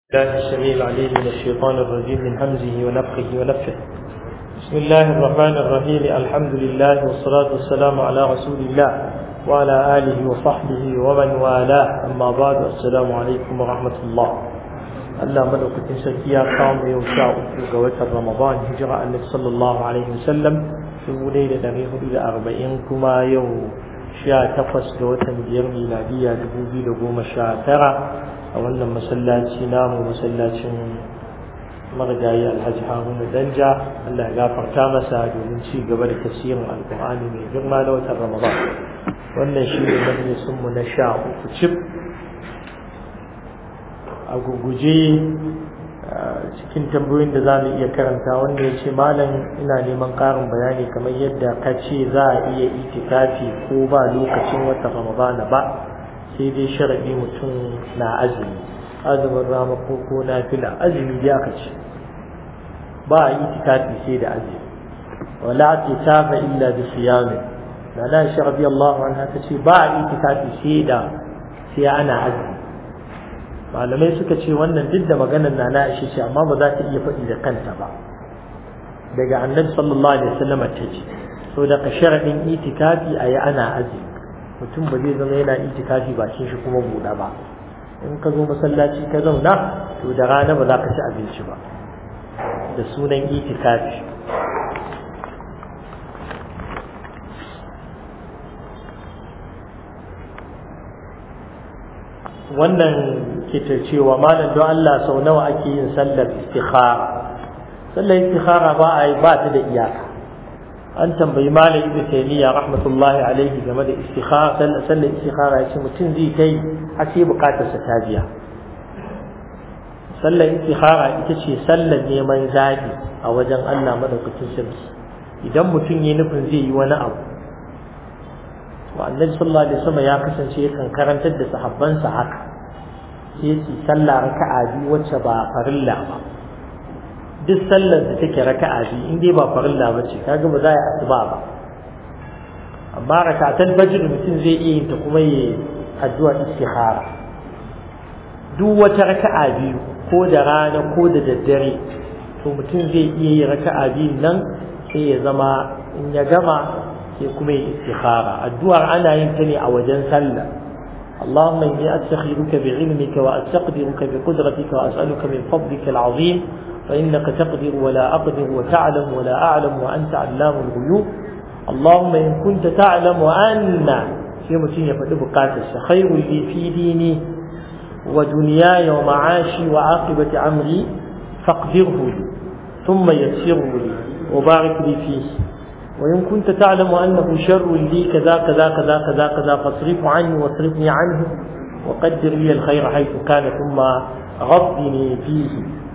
الله السميع العليم من الشيطان الرجيم من همزه ونفخه ونفخه بسم الله الرحمن الرحيم الحمد لله والصلاة والسلام على رسول الله وعلى آله وصحبه ومن والاه أما بعد السلام عليكم ورحمة الله Allah madaukakin sarki ya kawo mu yau sha uku ga watan Ramadan hijira annabi sallallahu alaihi wasallam dubu ɗaya da ɗari hudu da arba'in kuma yau sha takwas ga watan biyar miladiya dubu biyu da goma sha tara a wannan masallaci namu masallacin marigayi alhaji haruna danja Allah ya gafarta masa domin ci gaba da tafsirin alkur'ani mai girma na watan Ramadan wannan shi ne majalisunmu na sha uku cif a guguje cikin tambayoyin da za mu iya karanta wanda ya ce malam ina neman ƙarin bayani kamar yadda ka ce za a iya itikafi ko ba lokacin wata ramadana ba sai dai sharaɗi mutum na azumi azumin rama ko ko na fila azumi ya ka ce ba a itikafi sai da azumi wala itikafa illa bi siyami da na shi radiyallahu anha ta ce ba a itikafi sai da sai ana azumi malamai suka ce wannan duk da maganar na na ishe ce amma ba za ta iya faɗi da kanta ba daga annabi sallallahu alaihi wasallam ta ce so da ka sharadin itikafi a yi ana azumi mutum ba zai zama yana itikafi bakin shi kuma buɗe ba in ka zo masallaci ka zauna to da rana ba za ka ci abinci ba da sunan itikafi wannan kita cewa malam don Allah sau nawa ake yin sallar istikhara sallar istikhara ba a ba ta da iyaka an tambayi malam ibnu taymiya rahmatullahi alaihi game da istikhara sallar istikhara yace mutum zai kai a ce bukatar sa ta biya sallar istikhara ita ce sallar neman zabi a wajen Allah madaukakin sarki idan mutum ya nufin zai yi wani abu to annabi sallallahu alaihi wasallam ya kasance yakan karantar da sahabbansa haka sai su sallah raka'a biyu wacce ba farilla ba duk sallar da take raka'a biyu in dai ba farilla ba ce kaga ba za a asuba ba amma rakatan fajr mutum zai iya yin ta kuma yi addu'a istikhara duk wata raka'a biyu ko da rana ko da daddare to mutum zai iya yi raka'a biyun nan sai ya zama in ya gama sai kuma yi istikhara addu'ar ana yin ta ne a wajen sallah اللهم إني أستخيرك بعلمك وأستقدرك بقدرتك وأسألك من فضلك العظيم فإنك تقدر ولا أقدر وتعلم ولا أعلم وأنت علام الغيوب اللهم إن كنت تعلم أن في متين فلبقات خير لي في ديني ودنياي ومعاشي وعاقبة أمري فاقدره لي ثم يسره لي وبارك لي فيه وإن كنت تعلم أنه شر لي كذا كذا كذا كذا كذا فاصرف عني واصرفني عنه وقدر لي الخير حيث كان ثم غضني فيه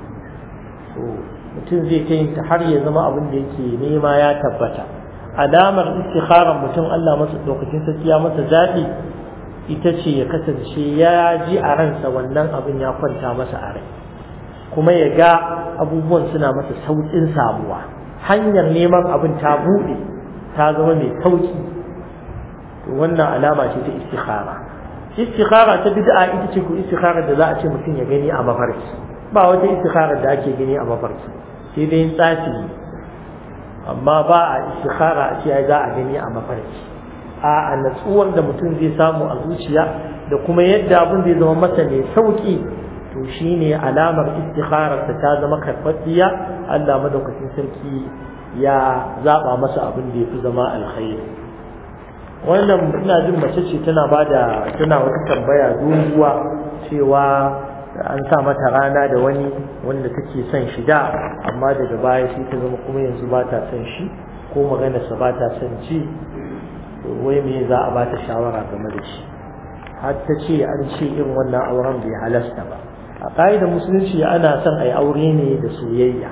mutum zai ta yin har ya zama abin da yake nema ya tabbata alamar istikharar mutum Allah masa lokacin sarki ya masa zaɓi ita ce ya kasance ya ji a ransa wannan abin ya kwanta masa a rai kuma ya ga abubuwan suna masa sauƙin samuwa hanyar neman abin ta buɗe ta zama mai sauki wannan alama ce ta istikhara istikhara ta bid'a ita ce ko istikhara da za a ce mutum ya gani a mafarki ba wata istikhara da ake gani a mafarki sai dai tsafi amma ba a istikhara a ce ai za a gani a mafarki a a natsuwar da mutum zai samu a zuciya da kuma yadda abin zai zama masa mai sauki to shine alamar istikharar ta zama karɓaɓɓiya Allah madaukakin sarki ya zaba masa abin da yafi zama alkhairi wannan ina jin mace ce tana bada tana wata tambaya doguwa cewa an sa mata rana da wani wanda take son shi da amma daga baya sai ta zama kuma yanzu ba ta son shi ko maganarsa ba ta son ci wai me za a ba ta shawara game da shi har ta ce an ce irin wannan auren bai halasta ba a ƙa'idar musulunci ana son a yi aure ne da soyayya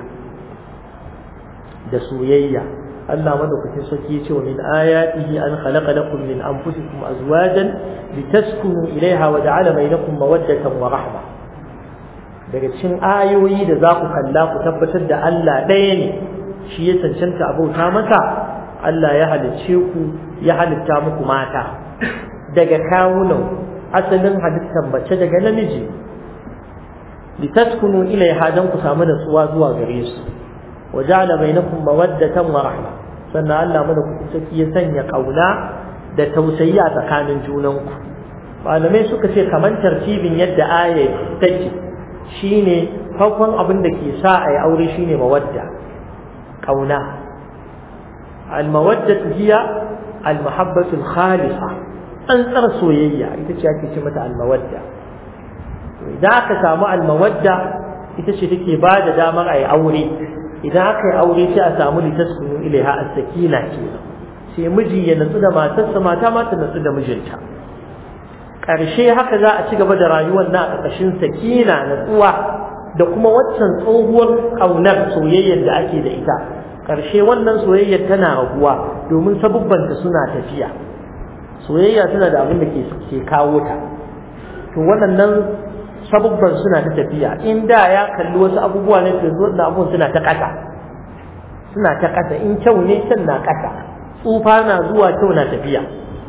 da soyayya Allah madaukakin sarki ya ce wa min ayatihi an khalaqa lakum min anfusikum azwajan litaskunu ilaiha wa ja'ala bainakum mawaddatan wa rahma daga cikin ayoyi da za ku kalla ku tabbatar da Allah ɗaya ne shi ya cancanta abauta masa Allah ya halicce ku ya halitta muku mata daga kawunan asalin halittar mace daga namiji litaskunu ilaiha dan ku samu natsuwa zuwa gare su wa ja'ala bainakum mawaddatan wa rahma sannan Allah mana ku saki ya sanya kauna da tausayi a tsakanin junanku malamai suka ce kaman tartibin yadda aya take shine farkon abin da ke sa a yi aure shine mawadda kauna al-mawaddatu hiya al-mahabbatu al-khalisa tsantsar soyayya ita ce ake ce mata al-mawadda idan aka samu al-mawadda ita ce take ba da damar a yi aure idan aka yi aure sai a samu litaskunu ilaiha as-sakina kenan sai miji ya natsu da matarsa mata ma ta natsu da mijinta ƙarshe haka za a ci gaba da rayuwar na a ƙarƙashin sakina natsuwa da kuma waccan tsohuwar ƙaunar soyayyar da ake da ita ƙarshe wannan soyayyar tana raguwa domin sabubbanta suna tafiya soyayya tana da abin da ke kawo ta to waɗannan sabubban suna ta tafiya in da ya kalli wasu abubuwa ne to yanzu wannan abubuwan suna ta ƙasa suna ta ƙasa in kyau ne can na ƙasa tsufa na zuwa kyau na tafiya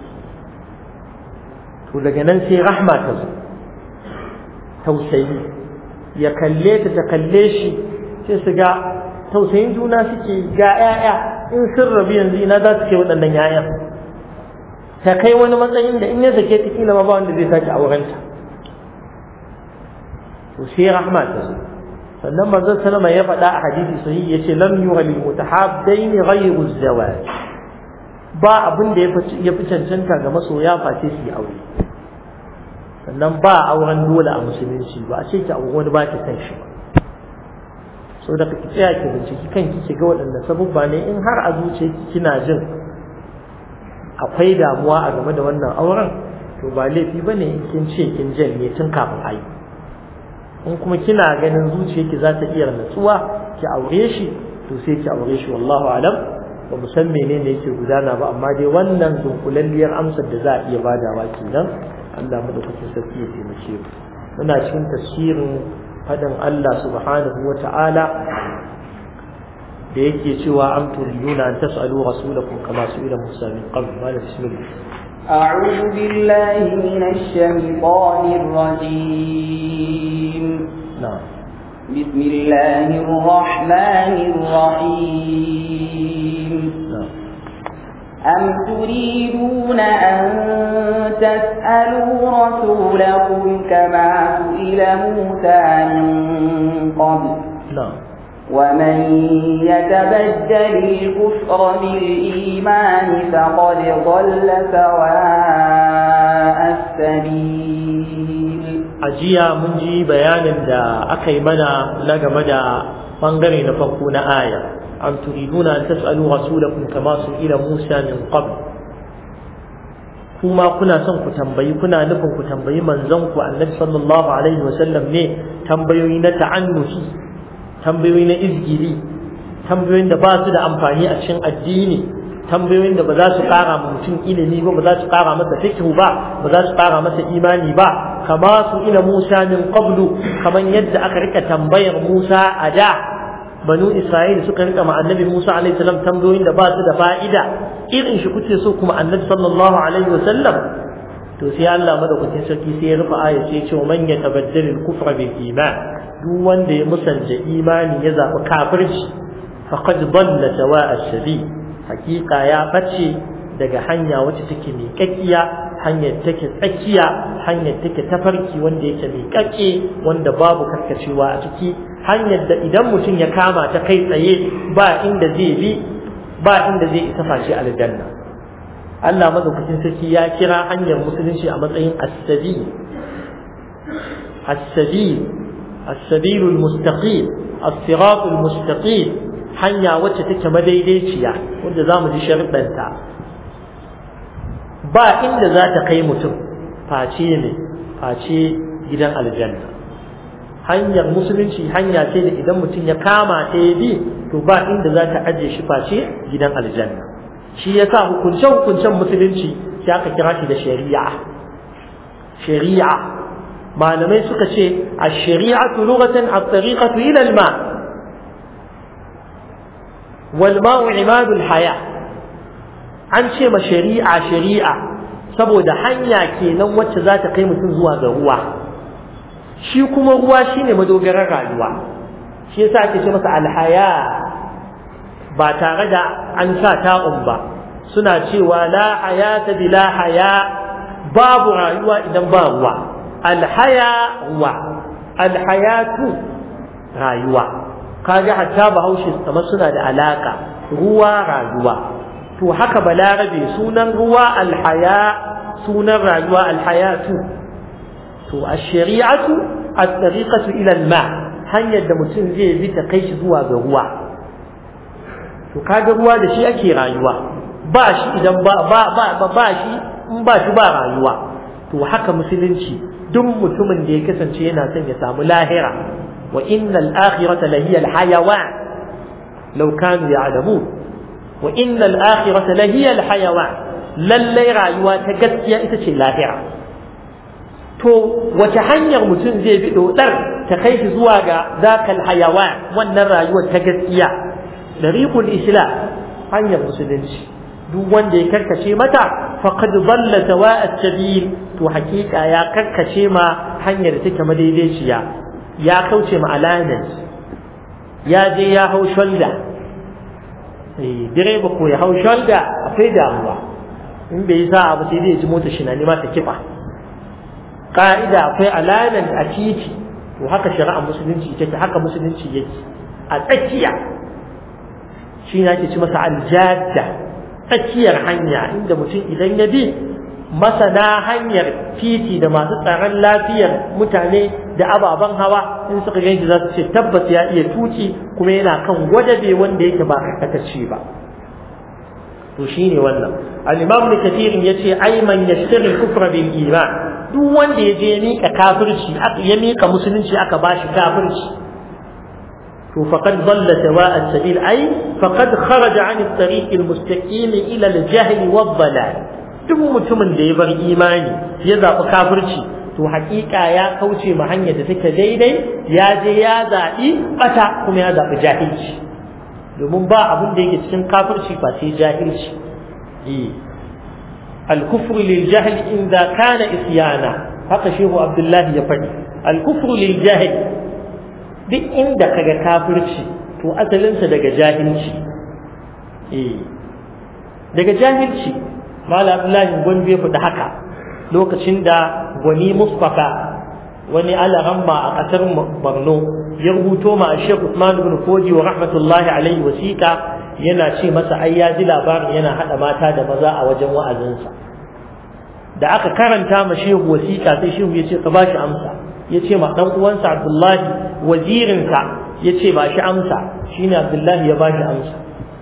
to daga nan sai rahma ta zo tausayi ya kalle ta ta kalle shi sai su ga tausayin juna suke ga 'ya'ya in sun rabu yanzu ina za su kai waɗannan 'ya'yan ta kai wani matsayin da in ya sake ta kila ma ba wanda zai sake aurenta to sai rahma ta zo sannan manzon sallama ya faɗa a hadisi sahihi yace lam yuha lil mutahabbain ghayru zawaj ba abin da ya fi cancanta ga masoya face su yi aure sannan ba auren dole a musulunci ba a ce ki aure wani ba ki san shi ba so da ki tsaya ki binciki kanki ki ga waɗanda sabubba ne in har a zuciyarki kina jin akwai damuwa a game da wannan auren to ba laifi ba ne in kin ce kin janye tun kafin a yi in kuma kina ganin zuciyarki za ta iya natsuwa ki aure shi to sai ki aure shi wallahu alam ba mu san menene yake gudana ba amma dai wannan dunkulalliyar amsar da za a iya badawa kenan Allah madaukakin sarki ya taimake mu muna cikin tafsirin fadin Allah subhanahu wa ta'ala da yake cewa am turiduna an tas'alu rasulakum kama su'ila Musa min qabl ma bismillah أعوذ بالله من الشيطان الرجيم نعم بسم الله الرحمن الرحيم نعم أم تريدون أن تسألوا رسولكم كما سئل موسى من قبل نعم ومن يتبدل الكفر بالإيمان فقد ضل سواء السبيل ajiya mun ji bayanin da aka yi mana na game da bangare na farko na aya an turiduna an tas'alu rasulakum kama ila Musa min qabl kuma kuna son ku tambayi kuna nufin ku tambayi manzon ku Annabi sallallahu alaihi wasallam ne tambayoyi na ta'annufi tambayoyi na izgili tambayoyin da ba su da amfani a cikin addini tambayoyin da ba za su kara ma mutum ilimi ba ba za su kara masa fikihu ba ba za su kara masa imani ba kama su ila Musa min qablu kaman yadda aka rika tambayar Musa a da banu Isra'il suka rika ma annabi Musa alaihi salam tambayoyin da ba su da fa'ida irin shi kuke so kuma annabi sallallahu alaihi wasallam to sai Allah madaukakin sarki sai ya rufe aya sai ya ce man yatabaddal al-kufra bil iman duk wanda ya musanja imani ya zaɓi kafirci faqad dalla sawa'a sabil hakika ya bace daga hanya wacce take miƙaƙiya hanyar take tsakiya hanyar take tafarki wanda yake miƙaƙe wanda babu karkacewa a ciki hanyar da idan mutum ya kama ta kai tsaye ba inda zai bi ba inda zai isa face aljanna Allah madaukakin sarki ya kira hanyar musulunci a matsayin as-sabil as-sabil as-sabil al-mustaqim as-sirat al-mustaqim hanya wacce take madaidaiciya wanda zamu ji sharuɗanta ba inda za ta kai mutum face ne face gidan aljanna hanyar musulunci hanya ce da idan mutum ya kama ta ya bi to ba inda za ta ajiye shi face gidan aljanna shi yasa hukunce hukuncen musulunci sai aka kira shi da shari'a shari'a malamai suka ce ash-shari'atu lughatan at-tariqatu ila al-ma wal ma'u imadul haya an ce ma shari'a shari'a saboda hanya kenan wacce za ta kai mutum zuwa ga ruwa shi kuma ruwa shine madogarar rayuwa shi yasa ake ce masa alhaya ba tare da an sa ta'un ba suna cewa la hayata bila haya babu rayuwa idan ba ruwa alhaya ruwa alhayatu rayuwa kaga hatta bahaushe kamar suna da alaka ruwa rayuwa to haka balarabe sunan ruwa alhaya sunan rayuwa alhayatu to ash-shari'atu at-tariqatu ila al-ma hanyar da mutum zai bi ta kai shi zuwa ga ruwa to kaga ruwa da shi ake rayuwa ba shi idan ba ba ba ba shi in ba shi ba rayuwa to haka musulunci duk mutumin da ya kasance yana son ya samu lahira wa innal akhirata la hiya al-hayawan law kanu ya'lamun wa innal akhirata la hiya al-hayawan lallai rayuwa ta gaskiya ita ce lahira to wace hanyar mutum zai bi dodar ta kai shi zuwa ga zakal hayawan wannan rayuwar ta gaskiya dariqul islam hanyar musulunci duk wanda ya karkace mata faqad dalla sawa'a sabil to hakika ya karkace ma hanyar da take madaidaiciya ya kauce ma alignment ya je ya hau shoulder eh direba ko ya hau shoulder akwai damuwa in bai yi sa'a ba sai dai ji mota shi na nema ta kifa ka'ida akwai alignment a titi to haka shari'ar musulunci take haka musulunci yake a tsakiya shi ne ake ci masa aljadda tsakiyar hanya inda mutum idan ya bi masana hanyar titi da masu tsaron lafiyar mutane da ababen hawa in suka ganshi za su ce tabbas ya iya tuki kuma yana kan gwadabe wanda yake ba karkatacce ba to shine wannan al-imam ibn kathir yace ay man yashtari kufra bil iman duk wanda ya je ya mika kafirci ya mika musulunci aka bashi kafirci to faqad dhalla sawa'a as-sabil ay faqad kharaja 'an at-tariq al-mustaqim ila al-jahl wad-dhalal duk mutumin da ya bar imani ya zaɓi kafirci to haƙiƙa ya kauce ma hanyar da take daidai ya je ya zaɓi ɓata kuma ya zaɓi jahilci domin ba abin da yake cikin kafirci ba sai jahilci الكفر للجهل إذا كان إسيانا haka shehu abdullahi ya faɗi alkufru lil jahil duk inda kaga kafirci to asalinsa daga jahilci eh daga jahilci malam abdullahi gwan bai faɗi haka lokacin da gwani mustafa wani alaramma a ƙasar borno ya rubuto ma a shek usman ibn koji wa rahmatullahi alaihi wasiƙa yana ce masa ai ya ji labarin yana haɗa mata da maza a wajen wa'azinsa da aka karanta ma shehu wasiƙa sai shehu ya ce ka ba shi amsa ya ce ma ɗan uwansa abdullahi wazirinka ya ce ba shi amsa shine abdullahi ya ba shi amsa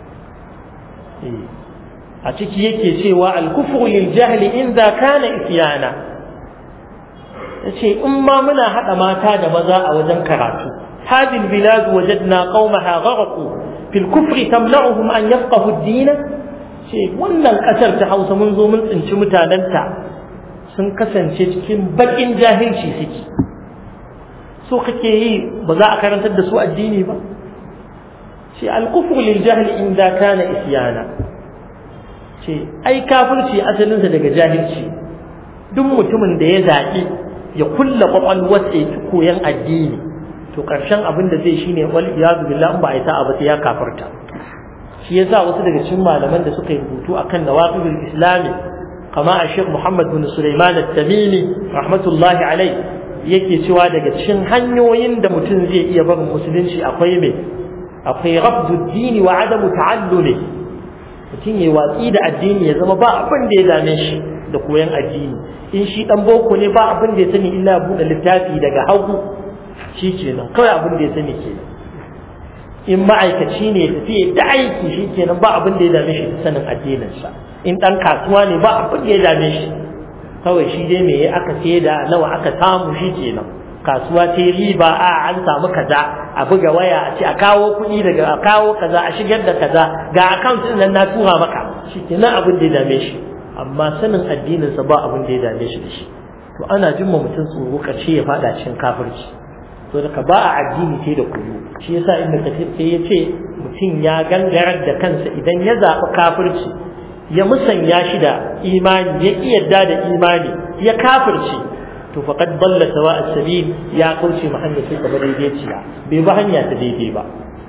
a ciki yake cewa alkufru lil jahli in za kana isyana yace in ma muna hada mata da maza a wajen karatu hadil bilad wajadna qaumaha gharqu fil kufri tamna'uhum an yafqahu ad-din ce wannan kasar ta Hausa mun zo mun tsinci mutanenta sun kasance cikin bakin jahilci suke so kake yi ba za a karantar da su addini ba ce al-kufru lil jahli in za kana isyana ce ai kafirci asalinsa daga jahilci duk mutumin da ya zaɓi ya kulla kwakwalwarsa ya koyan addini to ƙarshen abin da zai shine wal iyadu billah ba a yi sa'a ba sai ya kafirta shi yasa wasu daga cikin malaman da suka yi rubutu akan nawaqidul islami kama a Sheikh Muhammad bin Sulaiman at-Tamimi rahmatullahi alai yake cewa daga cikin hanyoyin da mutum zai iya barin musulunci akwai me akwai rafdud dini wa adamu ta'allumi mutum ya watsi da addini ya zama ba abin da ya dame shi da koyon addini in shi dan boko ne ba abin da ya sani illa buɗe littafi daga hagu shi kenan kawai abin da ya sani kenan in ma'aikaci ne tafi da aiki shi kenan ba abin da ya dame shi da sanin addininsa in dan kasuwa ne ba abin da ya dame shi kawai shi dai me aka sai da nawa aka samu shi kenan kasuwa ta riba a an samu kaza a buga waya a ce a kawo kuɗi daga a kawo kaza a shigar da kaza ga account din nan na tura maka shi kenan abin da ya dame shi amma sanin addininsa ba abin da ya dame shi da shi to ana jin ma mutum tsoro kace ya fada cikin kafirci to daga ba a addini sai da koyo shi yasa ibnu kathir sai ya ce mutum ya gangarar da kansa idan ya zaɓi kafirci ya musanya shi da imani ya ƙi yadda da imani ya kafirci to faqad dalla sawa as-sabil ya kauce ma hanya sai kamar daidaiciya bai ba hanya ta daidai ba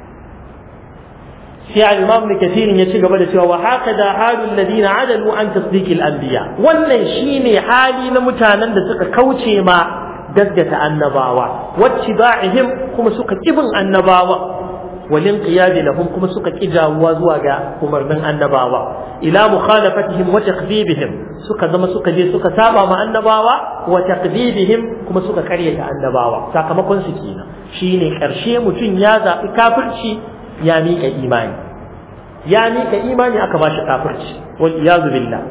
sai al-imam ibn kathir ya ci gaba da cewa wa hakada halul ladina adalu an tasdiqil anbiya wannan shine hali na mutanen da suka kauce ma gaskata annabawa wattiba'ihim kuma suka kibin annabawa walin qiyadi lahum kuma suka kijawuwa zuwa ga umarnin annabawa ila mukhalafatihim wa takdhibihim suka zama suka je suka saba ma annabawa wa takdhibihim kuma suka karyata annabawa sakamakon su kenan shine karshe mutum ya zabi kafirci ya mika imani ya mika imani aka bashi kafirci wal iyazu billah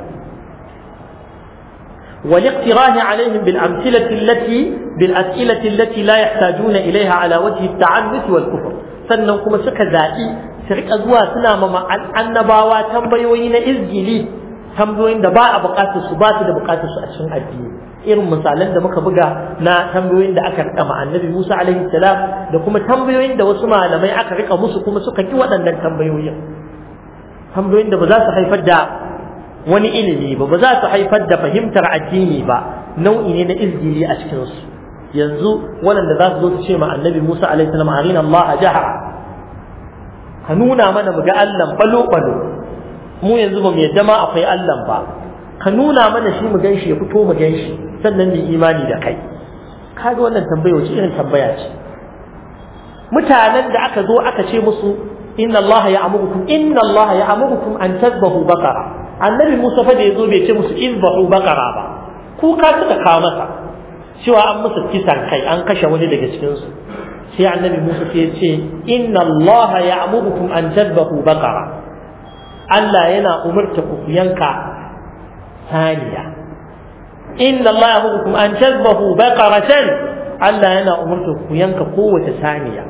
والاقتراه عليهم بالأمثلة التي بالأسئلة التي لا يحتاجون إليها على وجه التعنت والكفر sannan kuma suka zaɓi su riƙa zuwa suna ma annabawa tambayoyi na izgili tambayoyin da ba a buƙatar su ba su da buƙatar su a cikin addini irin misalan da muka buga na tambayoyin da aka riƙa ma annabi Musa alaihi salam da kuma tambayoyin da wasu malamai aka riƙa musu kuma suka ki waɗannan tambayoyin tambayoyin da ba za su haifar da wani ilimi ba ba za su haifar da fahimtar addini ba nau'i ne na izgili a cikinsu yanzu waɗanda za su zo su ce ma annabi Musa alaihi salam arina Allah jahara ka nuna mana mu ga Allah balo balo mu yanzu ba mu yadda ma akwai Allah ba ka nuna mana shi mu ganshi ya fito mu ganshi sannan mu imani da kai kaga wannan tambaya wace irin tambaya ce mutanen da aka zo aka ce musu inna Allah ya'murukum inna Allah ya'murukum an tadbahu baqara annabi Musa fa da yazo bai ce musu izbahu baqara ba kuka suka kawo masa cewa an musu kisan kai an kashe wani daga cikin su sai annabi Musa sai ya ce inna Allah ya'murukum an tadbahu baqara Allah yana umurta ku yanka saniya inna Allah ya'murukum an tadbahu baqaratan Allah yana umurta ku yanka kowace saniya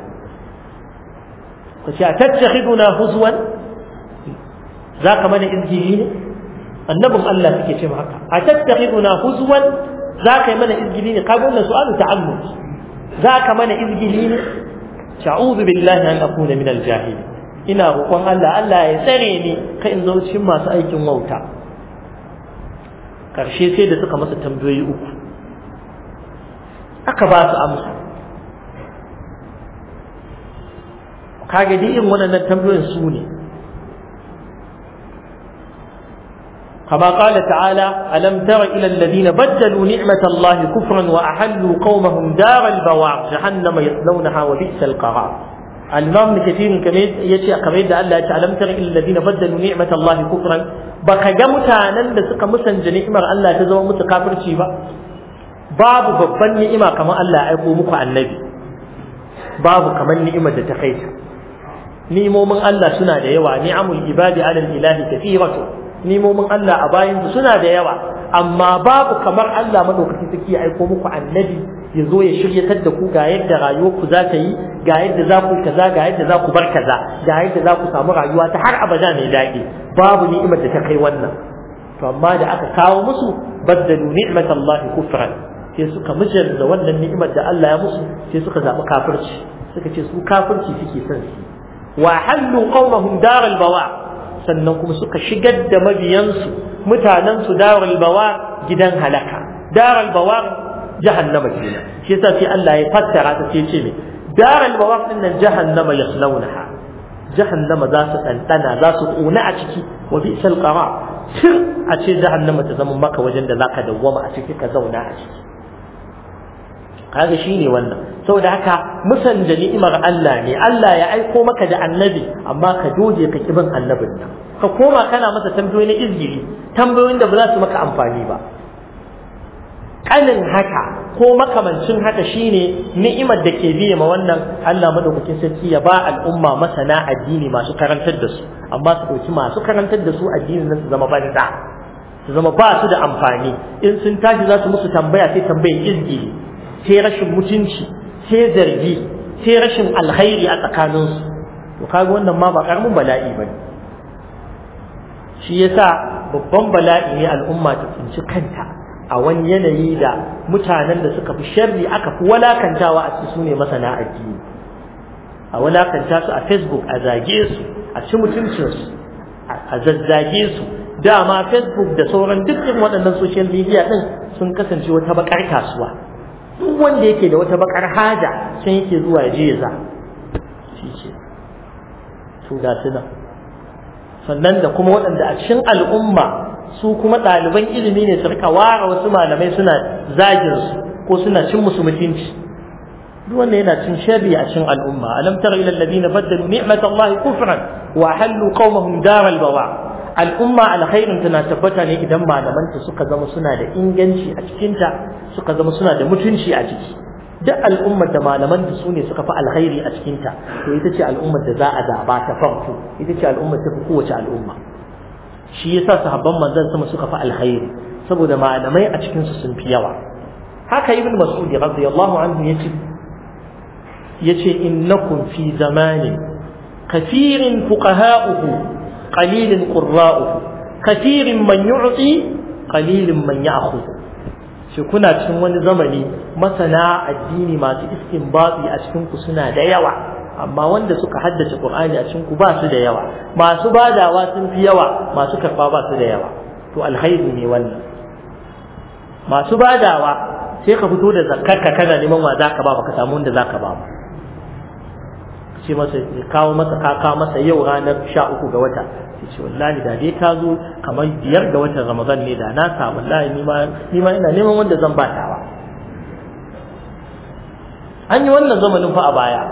ku ce tattakhiduna huzwan zaka mana izgili ne annabin Allah suke ce haka a tattakhiduna huzwan zaka yi mana izgili ne kaga wannan su'alu ta'ammud zaka mana izgili ne sha'udhu billahi an akuna min al-jahil ina roƙon Allah Allah ya tsare ni ka in zo cikin masu aikin wauta karshe sai da suka masa tambayoyi uku aka ba su amsa kage dai irin waɗannan tambayoyin su ne كما قال تعالى ألم تر إلى الذين بدلوا نعمة الله كفرا وأحلوا قومهم دار البوار جهنم يصلونها وبئس القرار الإمام ابن كثير كميد يتي كميد الله ألم تر إلى الذين بدلوا نعمة الله كفرا baka ga mutanen da suka musanja ni'imar Allah ta zama musu kafirci ba babu babban ni'ima kamar Allah ya aiko muku annabi babu kamar ni'imar da ta kai ta ni'imomin Allah suna da yawa ni'amul ibadi alal ilahi kathiratu nimomin Allah a bayan suna da yawa amma babu kamar Allah madaukaki take aiko muku annabi ya zo ya shiryatar da ku ga yadda rayuwar ku za ta yi ga yadda za ku kaza ga yadda za ku bar kaza ga yadda za ku samu rayuwa ta har abada mai daɗi babu ni'imar da ta kai wannan to amma da aka kawo musu baddalu ni'matallahi kufran sai suka da wannan ni'imar da Allah ya musu sai suka zaɓi kafirci suka ce su kafirci suke son su wa hallu qaumahum daral bawa sannan kuma suka shigar da mabiyansu mutanensu darul bawa gidan halaka darul bawa jahannama kenan shi yasa sai Allah ya fassara ta sai ce me darul bawa din nan jahannama yaslaunaha jahannama za su dandana za su kuna a ciki wa bi'sal qara sir a ce jahannama ta zama maka wajen da zaka dawwama a ciki ka zauna a ciki kaga shine wannan saboda haka musan da ni'imar Allah ne Allah ya aiko maka da annabi amma ka doje ka kibin annabin nan ka koma kana masa tambayoyi na izgiri tambayoyin da ba za su maka amfani ba kanin haka ko makamancin haka shine ni'imar da ke biye ma wannan Allah madaukakin sarki ya ba al'umma masana addini masu karantar da su amma su ɗauki masu karantar da su addinin nan su zama banza su zama ba su da amfani in sun tashi za su musu tambaya sai tambayin izgiri sai rashin mutunci sai zargi sai rashin alkhairi a tsakaninsu to kaga wannan ma ba karamin bala'i ba ne shi yasa babban bala'i ne al'umma ta tsinci kanta a wani yanayi da mutanen da suka fi sharri aka fi walakantawa a cikin su ne masana addini a walakanta su a facebook a zage su a ci mutuncinsu a zazzage su dama facebook da sauran dukkan waɗannan social media ɗin sun kasance wata bakar kasuwa duk wanda yake da wata bakar haja can yake zuwa je ya za shi ce to ga su nan sannan da kuma waɗanda a cikin al'umma su kuma ɗaliban ilimi ne su rika ware wasu malamai suna zagin su ko suna cin musu mutunci duk wanda yana cin sharri a cikin al'umma alam tara ila alladhina baddalu ni'matallahi kufran wa halu qaumahum daral bawa al'umma alkhairin tana tabbata ne idan malamanta suka zama suna da inganci a cikinta suka zama suna da mutunci a ciki duk al'ummar da malaman da su ne suka fi alkhairi a cikinta to ita ce al'ummar da za a zaba ta farko ita ce al'ummar ta fi kowace al'umma shi yasa sahabban manzon sama suka fi alkhairi saboda malamai a cikin su sun fi yawa haka ibn mas'ud radiyallahu anhu yace yace innakum fi zamanin kafirin fuqaha'uhu qalilin qurra'uhu kafirin man yu'ti qalilin man ya'khudh shi kuna cikin wani zamani masana addini masu istinbati a cikin ku suna da yawa amma wanda suka haddace qur'ani a cikin ku ba su da yawa masu badawa sun fi yawa masu karba ba su da yawa to alkhairi ne wannan masu badawa sai ka fito da zakkarka kana neman wa zaka ba baka samu wanda zaka ba ce masa kawo masa ka kawo masa yau ranar sha uku ga wata ce wallahi da dai ka zo kamar biyar ga watan ramadan ne da na samu wallahi ni ma ni ma ina neman wanda zan ba tawa an yi wannan zamanin fa a baya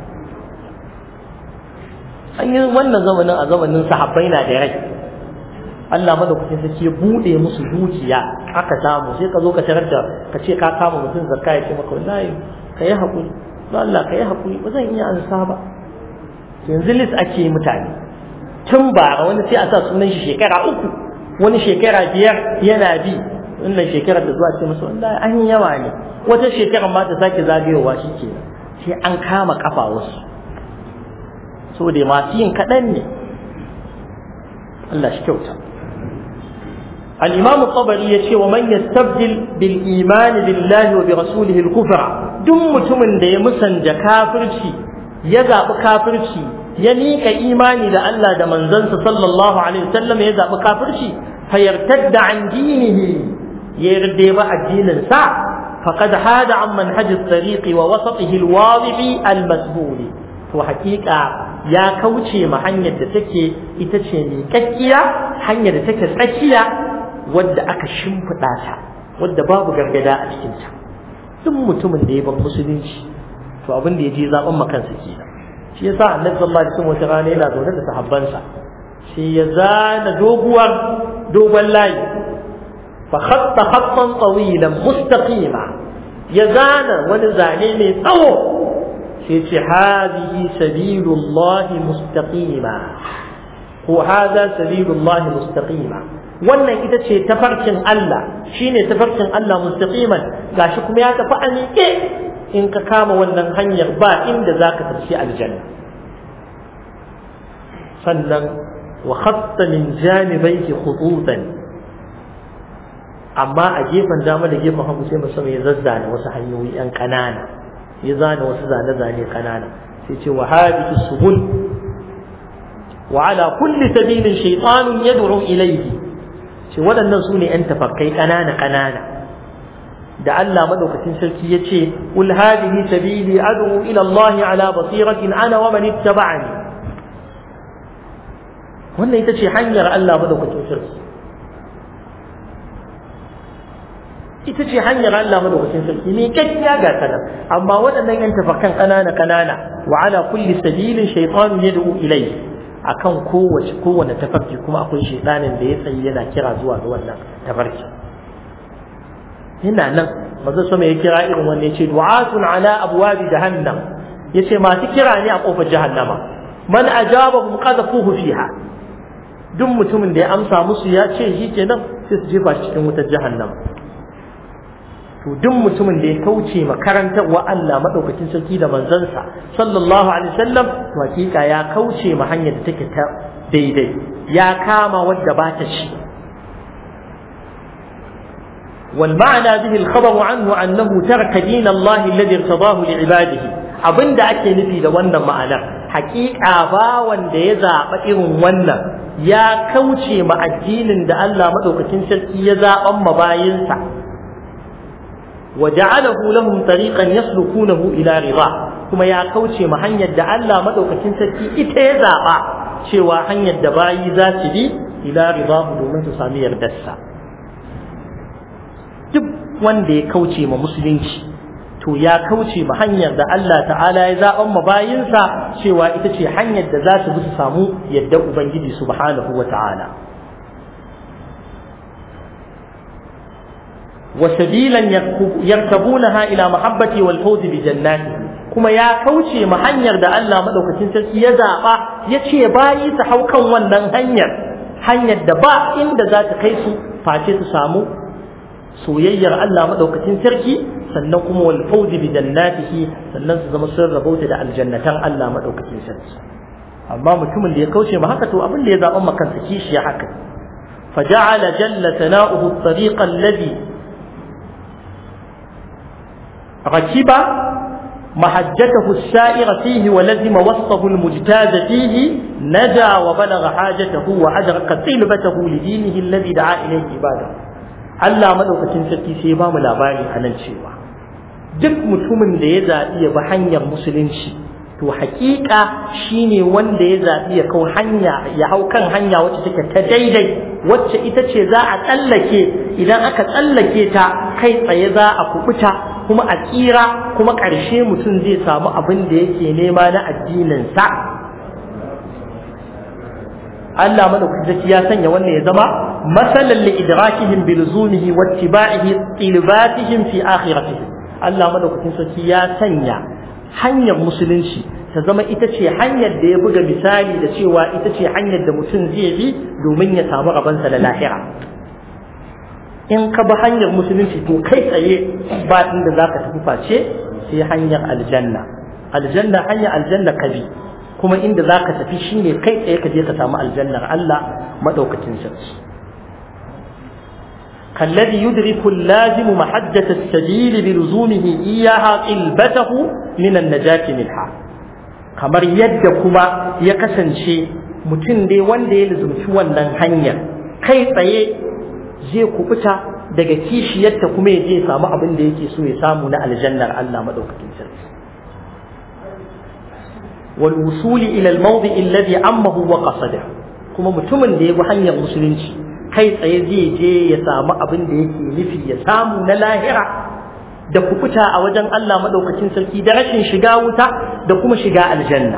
an yi wannan zamanin a zamanin sahabbai na da rai Allah madaukakin sarki ya bude musu dukiya aka samu sai ka zo ka tarar da ka ce ka kama mutum zakka ya ce maka wallahi ka yi haƙuri don Allah ka yi haƙuri ba zan iya ansa ba yanzu lis ake mutane tun bara wani sai a sa sunan shi shekara uku wani shekara biyar yana bi wannan shekarar da zuwa ce masa wallahi an yawa ne wata shekarar ma ta sake zagayowa shi ke sai an kama kafa wasu so da masu yin kaɗan ne Allah shi kyauta الإمام الطبري يشي ومن يستبدل بالإيمان بالله وبرسوله الكفر دم تمن دي مسن جا كافرشي يزعب كافرشي ينيك إيماني لألا دا منزنس صلى الله عليه وسلم يزعب كافرشي فيرتد عن دينه يردي بقى الدين سا فقد حاد عن منهج الطريق ووسطه الواضح المسبول وحقيقة يا كوشي ما حنية تتكي إتشي ميككية حنية تتكي تكية wadda aka shimfiɗa ta wadda babu gargada a cikinta duk mutumin da ya ban musulunci to abin da ya je zaɓen makansa kenan shi yasa annabi sallallahu alaihi wasallam wata rana yana zaune da sahabbansa shi ya zana doguwar dogon layi fa khatta khattan tawilan mustaqima ya zana wani zane mai tsawo sai ce hadihi sabilullahi mustaqima ko hada sabilullahi mustaqima wannan ita ce tafarkin Allah shine tafarkin Allah mustaqiman gashi kuma ya tafi a miƙe in ka kama wannan hanyar ba inda zaka tafi aljanna sannan wa khatta min janibayhi khututan amma a gefen dama da gefen hagu sai musamman ya zazzana wasu hanyoyi yan kanana ya zana wasu zane-zane kanana sai ce wa hadithu subul wa ala kulli sabilin shaytanun yad'u ilayhi ce waɗannan su ne 'yan tafakkai ƙanana-ƙanana da Allah madaukakin sarki ya ce ul hadihi sabili ad'u ila Allah ala basiratin ana wa man ittaba'ani wannan ita ce hanyar Allah madaukakin sarki ita ce hanyar Allah madaukakin sarki ne kakkiya ga ta nan amma waɗannan 'yan tafakkan ƙanana-ƙanana wa ala kulli sabilin shaytanun yad'u ilayhi akan kowace kowane tafarki kuma akwai shedanin da ya tsayi yana kira zuwa ga wannan tafarki yana nan maza sama ya kira irin wannan yace du'atun ala abwabi jahannam yace masu kira ne a kofar jahannama man ajabahum qadhafuhu fiha duk mutumin da ya amsa musu ya ce shi kenan sai su jefa shi cikin wutar jahannama to duk mutumin da ya kauce makarantar wa Allah madaukakin sarki da manzansa sallallahu alaihi wasallam to hakika ya kauce ma hanyar da take ta daidai ya kama wadda ba ta shi والمعنى به الخبر عنه أنه ترك دين الله الذي ارتضاه لعباده abin da ake nufi da wannan ma'anar hakika ba wanda ya zaɓa irin wannan ya kauce ma addinin da Allah madaukakin sarki ya zaban mabayinsa wa ja'alahu lahum tariqan yaslukunahu ila ridha kuma ya kauce ma hanyar da Allah madaukakin sarki ita ya zaba cewa hanyar da bayi za su bi ila ridahu domin su sami yardarsa duk wanda ya kauce ma musulunci to ya kauce ma hanyar da Allah ta'ala ya zaɓan ma bayinsa cewa ita ce hanyar da za su bi su samu yadda Ubangiji subhanahu wa ta'ala wa sabilan yarkabunaha ila mahabbati wal fawzi bi jannati kuma ya kauce ma hanyar da Allah madaukakin sarki ya zaɓa ya ce bayi su hau kan wannan hanyar hanyar da ba inda za ta kai su face su samu soyayyar Allah madaukakin sarki sannan kuma wal fawzi bi jannatihi sannan su zama sun rabauta da aljannatan Allah madaukakin sarki amma mutumin da ya kauce ma haka to abin da ya zaɓa ma kansa kishi ya haka فجعل جل ثناؤه الطريق الذي ركب محجته السائر فيه ولزم وسطه المجتاز فيه نجا وبلغ حاجته وأدرك طلبته لدينه الذي دعا إليه عباده Allah madaukakin sarki sai ya bamu labari a nan cewa duk mutumin da ya zaɓi ya bi hanyar musulunci to haƙiƙa shine wanda ya zaɓi ya kau hanya ya hau kan hanya wacce take ta daidai wacce ita ce za a tsallake idan aka tsallake ta kai tsaye za a kubuta kuma a tsira kuma ƙarshe mutum zai samu abin da yake nema na addininsa Allah madaukakin ya sanya wannan ya zama masalan li idrakihim bi luzumihi wa ittiba'ihi tilbatihim fi akhiratihim Allah madaukakin sarki ya sanya hanyar musulunci ta zama ita ce hanyar da ya buga misali da cewa ita ce hanyar da mutum zai bi domin ya samu rabansa da lahira in ka bi hanyar musulunci to kai tsaye ba inda za ka tafi face sai hanyar aljanna aljanna hanyar aljanna ka bi kuma inda za ka tafi shine kai tsaye ka je ka samu aljannar Allah maɗaukacin sarki كالذي يدرك اللازم محجة السبيل بلزومه إياها قلبته من النجاة منها kamar yadda kuma ya kasance mutum dai wanda ya lizumci wannan hanyar kai tsaye zai kubuta daga kishiyarta kuma ya je samu abin da yake so ya samu na aljannar Allah madaukakin sarki wal wusuli ila al mawdi alladhi ammahu wa qasada kuma mutumin da ya bi hanyar musulunci kai tsaye zai je ya samu abin da yake nufi ya samu na lahira da kukuta a wajen Allah madaukakin sarki da rashin shiga wuta da kuma shiga aljanna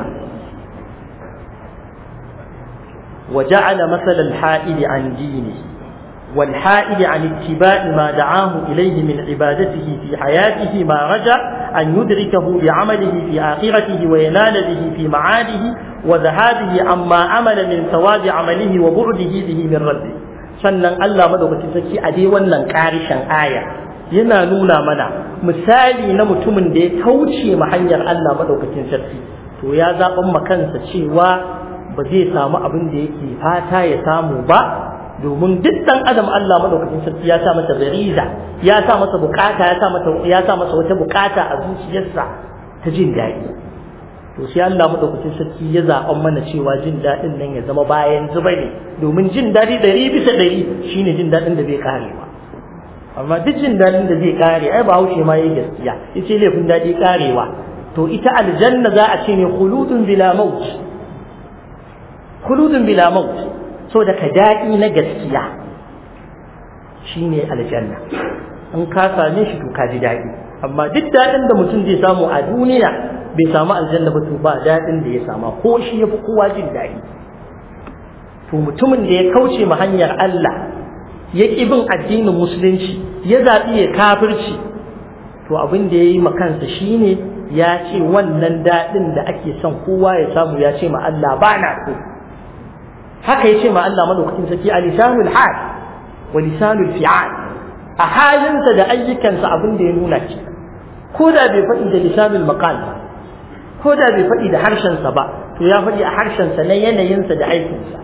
وجعل مثل الحائل عن دينه والحائل عن اتباع ما دعاه إليه من عبادته في حياته ما رجع أن يدركه بعمله في آخرته وينال به في معاده وذهابه عما عمل من ثواب عمله وبعده به من ربه sannan Allah madaukakin sarki a dai wannan karishin aya yana nuna mana misali na mutumin da ya kauce ma hanyar Allah madaukakin sarki to ya zaɓan ma kansa cewa ba zai samu abin da yake fata ya samu ba domin duk dan adam Allah madaukakin sarki ya sa masa gariza ya sa masa bukata ya sa masa ya sa masa wata bukata a zuciyarsa ta jin daɗi to sai Allah madaukakin sarki ya zaɓan mana cewa jin daɗin nan ya zama bayan zuba ne domin jin daɗi ɗari bisa ɗari shine jin daɗin da zai kare ba amma duk jin daɗin da zai kare ai ba haushe ma yayi gaskiya yace laifin daɗi karewa to ita aljanna za a ce ne khuludun bila maut khuludun bila maut so daga daɗi na gaskiya shine aljanna in ka same shi to ka ji daɗi amma duk daɗin da mutum zai samu a duniya bai samu aljanna ba to ba daɗin da ya sama ko shi ya fi kowa jin daɗi to mutumin da ya kauce ma hanyar Allah ya ƙi bin addinin musulunci ya zaɓi ya kafirci to abin da ya yi ma kansa shine ya ce wannan daɗin da ake son kowa ya samu ya ce ma Allah ba na so haka ya ce ma Allah madaukakin sarki a lisanul hal wa lisanul fi'al a halinsa da ayyukansa abin da ya nuna ce ko da bai faɗi da lisanul maqal ba ko da bai faɗi da harshensa ba to ya faɗi a harshensa na yanayinsa da aikinsa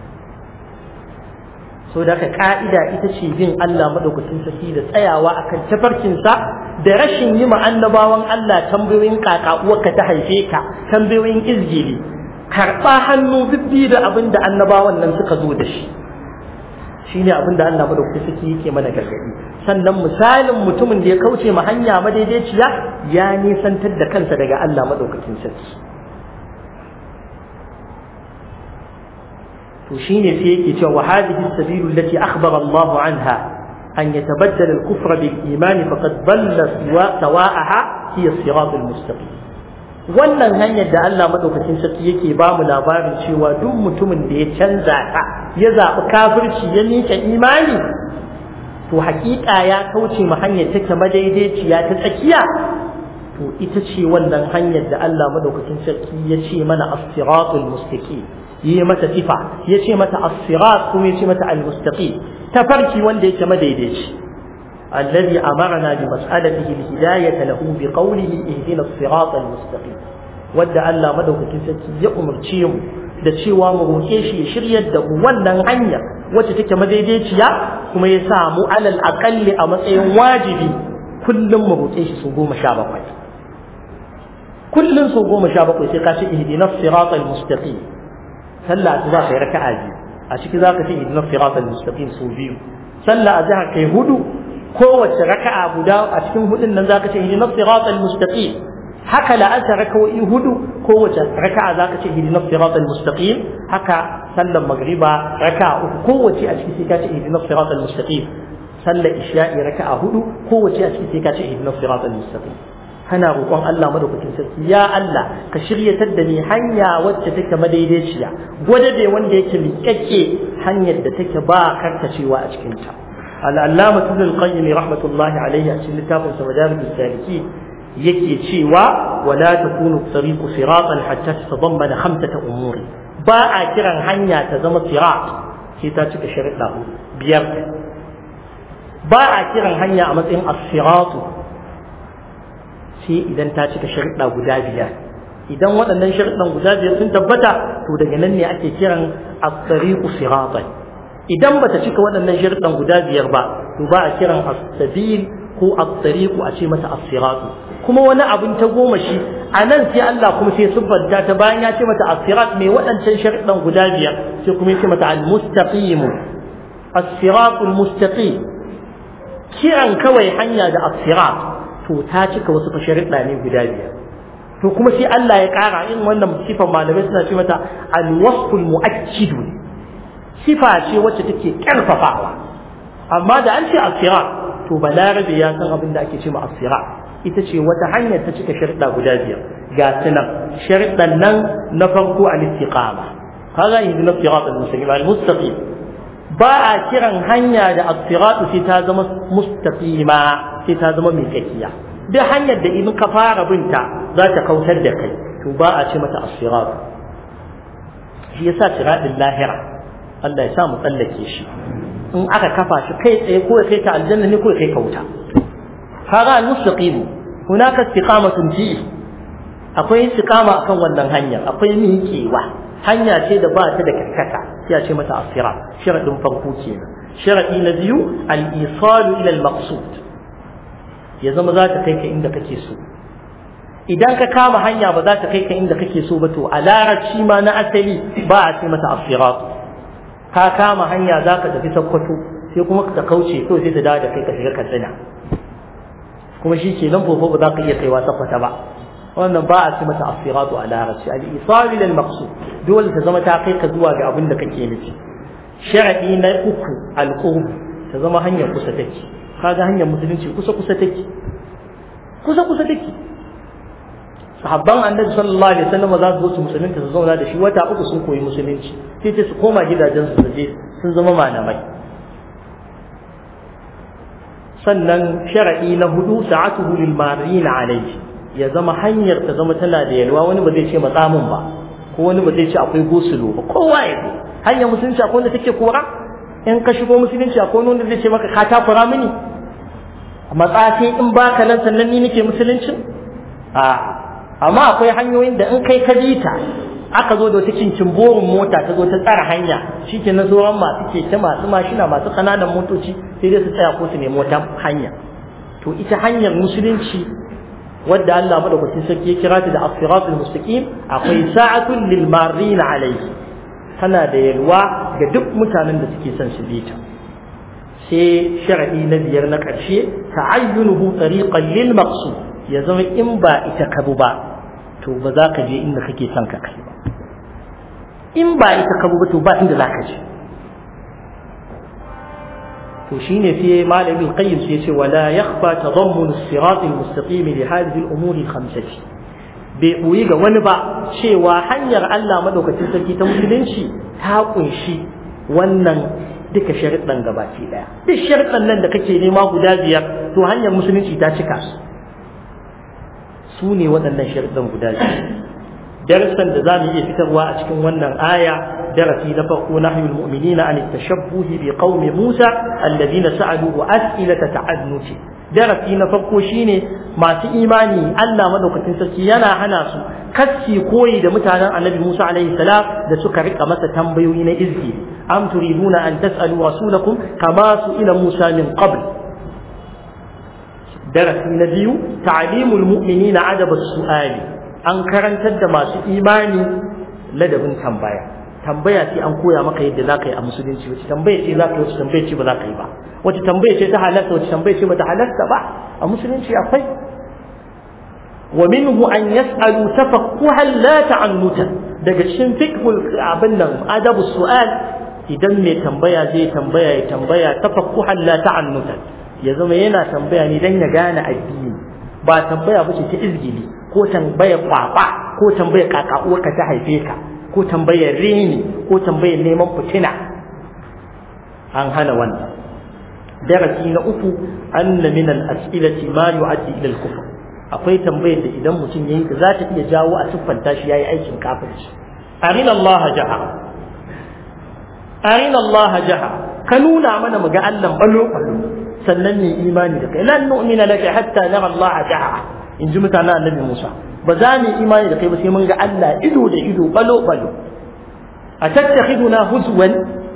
so da ka ka'ida ita ce bin Allah madaukakin sarki da tsayawa akan tafarkinsa da rashin yi ma annabawan Allah tambayoyin kaka uwarka ta haife ka tambayoyin izgili karɓa hannu bibbi da abin da annabawan nan suka zo da shi shine abin da Allah madaukaki suke yake mana gargadi sannan misalin mutumin da ya kauce ma hanya madaidaiciya ya nisantar da kansa daga Allah madaukakin sarki to shine sai yake cewa hadhihi sabilu allati akhbara Allah anha an yatabaddala al-kufra bil iman faqad dalla sawa'aha hiya as-sirat al-mustaqim wannan hanyar da Allah madaukakin sarki yake ba mu labarin cewa duk mutumin da ya canza ta ya zaɓi kafirci ya nika imani to hakika ya kauce ma hanyar take madaidaiciya ta tsakiya to ita ce wannan hanyar da Allah madaukakin sarki ya ce mana as-siratul mustaqim yi mata sifa ya ce mata as-sirat kuma ya ce mata al-mustaqim tafarki wanda yake madaidaici الذي أمرنا بمسألته الهداية له بقوله اهدنا الصراط المستقيم wadda Allah madaukakin sarki ya umarce mu da cewa mu roke shi ya shiryar da mu wannan hanya wacce take madaidaiciya kuma ya sa mu alal aqalli a matsayin wajibi kullum mu roke shi su goma sha bakwai kullum su goma sha bakwai sai ka ce ihdinas siratal mustaqim sallah za ka yi raka'a biyu a ciki za ka ce ihdinas siratal mustaqim su biyu sallah azhar kai hudu kowace raka'a guda a cikin hudun nan zaka ce ihdinas siratal mustaqim haka la asa raka'o'i hudu kowace raka'a zaka ce ihdinas siratal mustaqim haka sallar magriba raka'a uku kowace a ciki sai ka ce ihdinas siratal mustaqim sallar isha'i raka'a hudu kowace a ciki sai ka ce ihdinas siratal mustaqim kana roƙon Allah madaukakin sarki ya Allah ka shiryatar da ni hanya wacce take madaidaiciya gwada da wanda yake miƙaƙƙe hanyar da take ba karkacewa a cikinta al'allama ibn al-qayyim rahmatullahi alayhi a cikin littafin sa madarij saliki yake cewa wala takunu tariqu siratan hatta tatadammana khamsata umuri ba a kiran hanya ta zama sirat sai ta cika sharuɗa biyar ba a kiran hanya a matsayin as-siratu sai idan ta cika sharuɗa guda biyar idan waɗannan sharuɗan guda biyar sun tabbata to daga nan ne ake kiran as-tariqu siratan idan bata cika waɗannan sharuɗan guda biyar ba to ba a kiran as-sabil ko as-tariqu a ce mata as-siratu kuma wani abin ta goma shi a nan sai Allah kuma sai siffanta ta bayan ya ce mata as-sirat mai waɗancan sharuɗan guda biyar sai kuma ya ce mata al-mustaqim as-siratul mustaqim kiran kawai hanya da as-sirat to ta cika wasu sharuɗa ne guda biyar to kuma sai Allah ya ƙara in wannan sifar malamai suna ce mata al-wasful mu'akkidu sifa ce wacce take ƙarfafawa amma da an ce as-sirat to balarabe ya san abin da ake ce ma as-sirat ita ce wata hanyar ta cika sharuɗa guda biyar ga tunan sharuɗan nan na farko al-istiqama kaga yanzu na sirat al-mustaqim al-mustaqim ba a kiran hanya da as-sirat sai ta zama mustaqima sai ta zama mai tsakiya duk hanyar da in ka fara binta za ta kautar da kai to ba a ce mata as-sirat shi yasa siradin lahira Allah ya sa mu tsallake shi in aka kafa shi kai tsaye ko ya kai ka aljanna ne ko ya kai ka wuta kaga al-mustaqim hunaka istiqamatun fi akwai istiqama akan wannan hanya akwai miƙewa hanya ce da ba ta da karkata sai a ce mata asira sharadin farko kenan sharadi na biyu al-isalu ila al-maqsud ya zama za ta kai ka inda kake so idan ka kama hanya ba za ta kai ka inda kake so ba to a larabci ma na asali ba a ce mata asirat ka kama hanya za ka tafi sakkwato sai kuma ka kauce to sai ta dawo da kai ka shiga katsina kuma shi ke nan fofo ba za ka iya kaiwa sakkwata ba wannan ba a ce mata asiratu a larabci al-isal ila al-maqsud dole ta zama ta kai ka zuwa ga abin da kake nufi sharadi na uku al-qurb ta zama hanyar kusa take kaga hanyar musulunci kusa kusa take kusa kusa take sahabban annabi sallallahu alaihi wasallam za su zo su musulunta su zauna da shi wata uku sun koyi musulunci sai ce su koma gidajen su je sun zama malamai sannan shar'i na hudu sa'atuhu lil marin alayhi ya zama hanyar ta zama tana da yalwa wani ba zai ce matsamin ba ko wani ba zai ce akwai gosulo ba kowa ya zo hanyar musulunci akwai wanda take kora in ka shigo musulunci akwai wanda zai ce maka ka takura mini matsa sai in baka nan sannan ni nake musuluncin a amma akwai hanyoyin da in kai ka bi ta aka zo da wata cincin borin mota ta zo ta tsara hanya shi ke na sauran masu keke masu mashina masu kananan motoci sai dai su tsaya ko su nemi wata hanya to ita hanyar musulunci wadda Allah madaukakin sarki ya kira ta da as-siratul mustaqim akwai sa'atun lil marin alayhi tana da yalwa ga duk mutanen da suke son su bi ta sai shar'i na biyar na ƙarshe ta'ayyunuhu tariqan lil maqsud ya zama in ba ita kabu ba to ba za ka je inda kake son ka kai ba in ba ita kabu ba to ba inda za ka je to shine sai malamin qayyim sai yace wala yakhfa tadammun as-sirat al-mustaqim li hadhihi al-umur al-khamsati bai buyi ga wani ba cewa hanyar Allah madaukakin sarki ta musulunci ta kunshi wannan duka sharuɗan gabaki daya duk sharuɗan nan da kake nema guda biyar to hanyar musulunci ta cika su su ne waɗannan sharuɗan guda biyar darsan da za mu iya fitarwa a cikin wannan aya darasi na farko nahyul mu'minina an tashabbuhi bi qaumi Musa alladhina sa'alu wa as'ilata ta'annuti darasi na farko shine masu imani Allah madaukakin sarki yana hana su kassi koyi da mutanen Annabi Musa alaihi salam da suka rika masa tambayoyi na izgi am turiduna an tas'alu rasulakum kama su ila Musa min qabl darasi na biyu ta'limul mu'minina adab as-su'ali an karantar da masu imani ladabin tambaya tambaya ce an koya maka yadda za ka yi a musulunci wace tambaya ce za ka yi wace tambaya ce ba za ka yi ba wace tambaya ce ta halatta wace tambaya ce ba ta halatta ba a musulunci akwai wa minhu an yas'alu tafaqquhan la ta'annutan daga cikin fiqhul abin nan adabu su'al idan mai tambaya zai tambaya ya tambaya tafaqquhan la ta'annutan ya zama yana tambaya ne dan ya gane addini ba tambaya ba ce ta izgili ko tambayar kwaba ko tambayar kaka uwarka ta haife ka ko tambayar reni ko tambayar neman fitina an hana wannan darasi na uku anna min al-as'ilati ma yu'addi ila al-kufr akwai tambayar da idan mutum yayi ta za ta iya jawo a siffanta shi yayi aikin kafirci arina Allah jaha arina Allah jaha ka nuna mana mu ga Allah balo balo sannan ne imani da kai lan nu'mina laka hatta nara Allah jaha in ji mutanen annabi Musa ba za mu imani da kai ba sai mun ga Allah ido da ido balo balo a tattakhiduna huzwan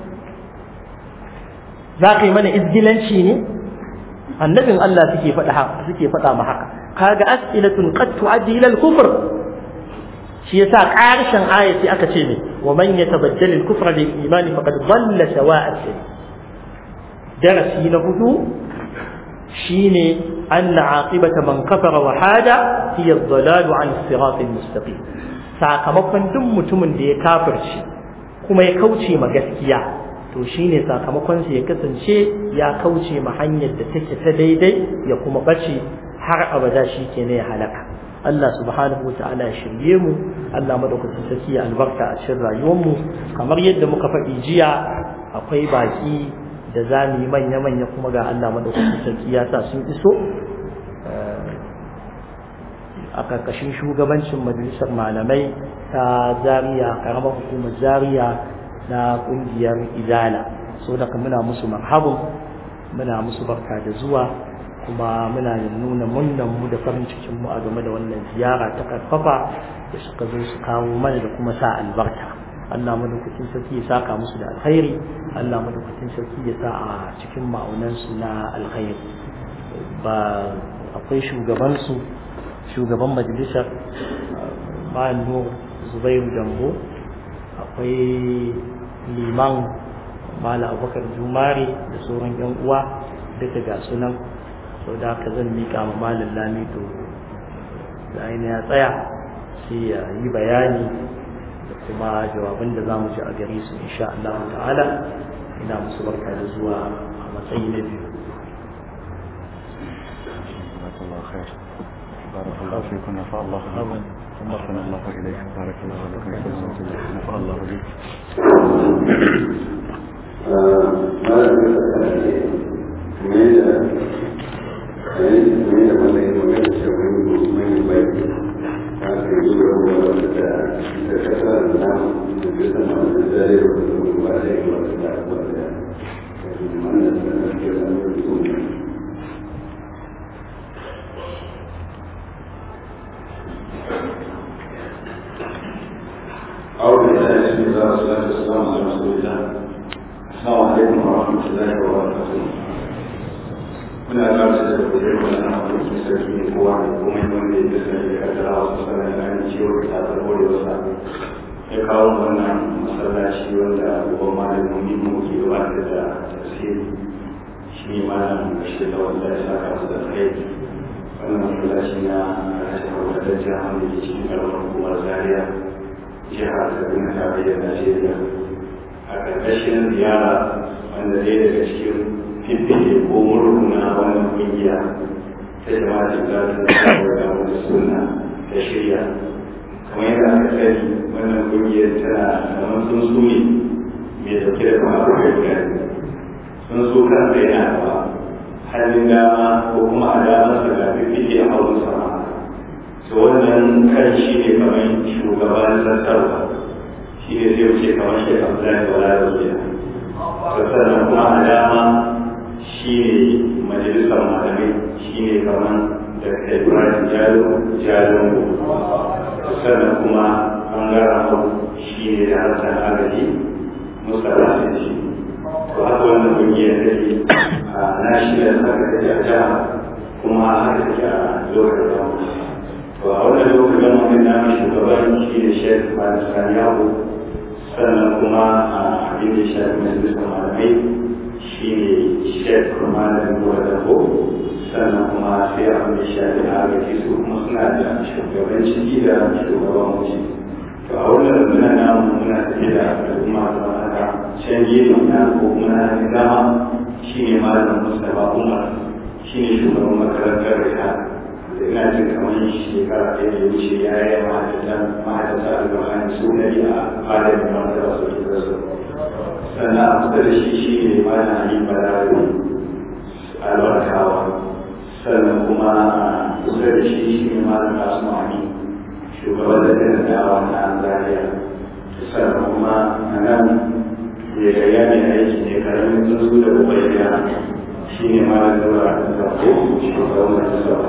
za ka yi mana izgilanci ne annabin Allah suke faɗa suke faɗa ma haka kaga as'ilatun qad tu'addi ila al-kufr shi yasa ƙarshen aya sai aka ce ne wa man yatabaddal al-kufra bil iman faqad dhalla sawa'a sabil darasi na hudu shine anna aqibata man kafara wa hada hiya ad-dalal 'an as-sirat al-mustaqim sakamakon duk mutumin da ya kafirce kuma ya kauce ma gaskiya to shine sakamakon sa ya kasance ya kauce ma hanyar da take ta daidai ya kuma bace har abada shi ke ne ya halaka Allah subhanahu wa ta'ala ya shirye mu Allah madaukakin sarki ya albarka a cikin rayuwar mu kamar yadda muka faɗi jiya akwai baki da za mu yi manya-manya kuma ga Allah madaukakin sarki ya sa sun iso a ƙarƙashin shugabancin majalisar malamai ta zariya karamar hukumar zariya na ƙungiyar izala so daga muna musu marhabin muna musu barka da zuwa kuma muna nuna munnan mu da farin cikin mu a game da wannan ziyara ta karfafa da suka zo su kawo mana da kuma sa albarka Allah madaukakin sarki ya saka musu da alkhairi Allah madaukakin sarki ya sa a cikin ma'aunansu na alkhairi ba akwai shugabansu shugaban majalisar bayan nur zubairu dambo akwai liman mala abubakar jumare da sauran yan uwa duka ga sunan sau da haka zan miƙa ma malin lamido da ainihin ya tsaya sai ya yi bayani da kuma jawabin da za mu ji a gare su insha Allah ta'ala ina musu barka da zuwa a matsayi na biyu بارك الله فيكم نفع الله بكم أحسن الله إليكم بارك الله لكم نفع الله بكم أعوذ بالله بسم الله والصلاة والسلام على رسول الله السلام عليكم ورحمة الله وبركاته muna ƙara da kudin wannan abu da sarki ne kowa ne kuma yin wanda ya kasance ya kaddara wasu sanar da an ciwo ta tsarkore wasa ya kawo wannan masallaci wanda babban malamin mu ke gabatar da tafsiri shi ne malam bashir da wanda ya saka su da kai wannan masallaci na rashin wadda jihar wanda ke cikin ƙarfin hukumar zaria jihar kaduna tarayyar najeriya a ƙarƙashin ziyara wanda ɗaya daga cikin fiffike ko murhuna wannan ƙungiya ta jama'a da za ta da wani suna ta shirya kamar yadda aka sani wannan ƙungiyar tana kamar sun su ne mai dauke da kamar abubuwa guda sun so kansa yana da hannun dama ko kuma a damar sa ga fiffike a hawan sama to wannan kan shi ne kamar shugaban sassarwa shi ne zai wuce kamar shekaru zai wala da wuya sannan kuma a dama shi ne majalisar malamai shi ne kamar da ibrahim jalo jalon sannan kuma bangaren hau shi ne da hassan agaji mustapha da shi to haka wannan kungiyar take a national haka take a jiha kuma haka take a lokacin zama to a wannan lokacin wani namun shugaban shi ne shek malam sani yabo sannan kuma a abin da shafi majalisar malamai shi ne shek malamin wadanda sannan kuma sai abin da shafi agaji su kuma suna da shugaban ciki da shugaban wuce to a wannan rundunar namu muna tafi da al'umma da haka can gefe na ko kuma na dama shi ne malamin mustapha umar shi ne shugaban makarantar rika ina jin kamar shekara ɗaya da wuce ya yi mahaifatan mahaifatan alƙur'ani su ne a fadar da mata da su da su sannan a kusa da shi shi ne mana ali balawi albarkawa sannan kuma a kusa da shi shi ne mana kasu mami shugaban da zai dawa na zariya sannan kuma a nan ya gaya ne aiki ne karamin tsuntsu da ubayya shi ne mana zura da ko shugaban da zai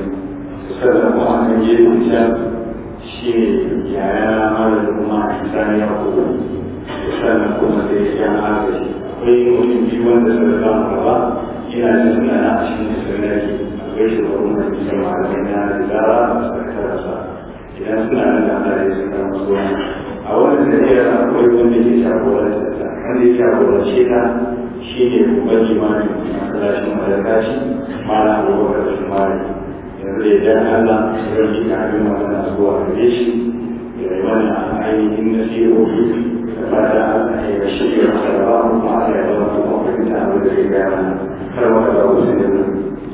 sannan kuma a kan gefen can shi ne yaya mara kuma a isani ya kuma sannan kuma sai ya agaji akwai mutum biyu wanda suka samu gaba ina jin suna na a cikin sanarki akwai shugaban mai bisa malamai na rizara da sakatarsa idan suna nan da ana su kan wasu wani a wannan tafiyar akwai wanda ke jagorantar ta wanda ya jagorance ta shi ne babban limamin masallacin malakaci malam abubakar shumari yanzu da idan Allah zai yi kafin magana zuwa gare shi ya yi mana ainihin nasihohi da fata Allah ya yi shi ya sarrafa kuma Allah ya zama kuma fahimta abin da zai gaya mana kar maka da wasu da nan.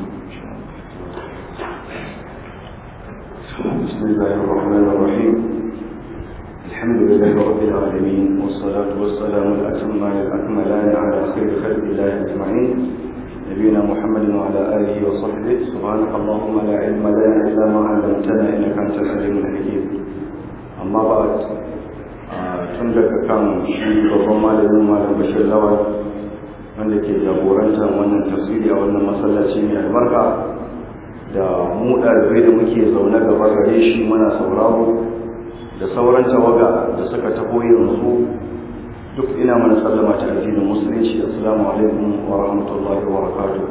بسم الله الرحمن الرحيم الحمد لله رب العالمين والصلاة والسلام الأتمان الأكملان على خير خلق الله أجمعين نبينا محمد وعلى آله وصحبه سبحانك اللهم لا علم لنا إلا ما علمتنا إنك أنت العليم الحكيم أما بعد tun daga kan shi babban malamin malam bashir lawal wanda ke jagorantar wannan tafsiri a wannan masallaci mai albarka da mu ɗalibai da muke zaune gaba gare shi muna sauraro da sauran tawaga da suka taho yanzu duk ina mana sallama ta addinin musulunci assalamu alaikum wa rahmatullahi wa barakatuh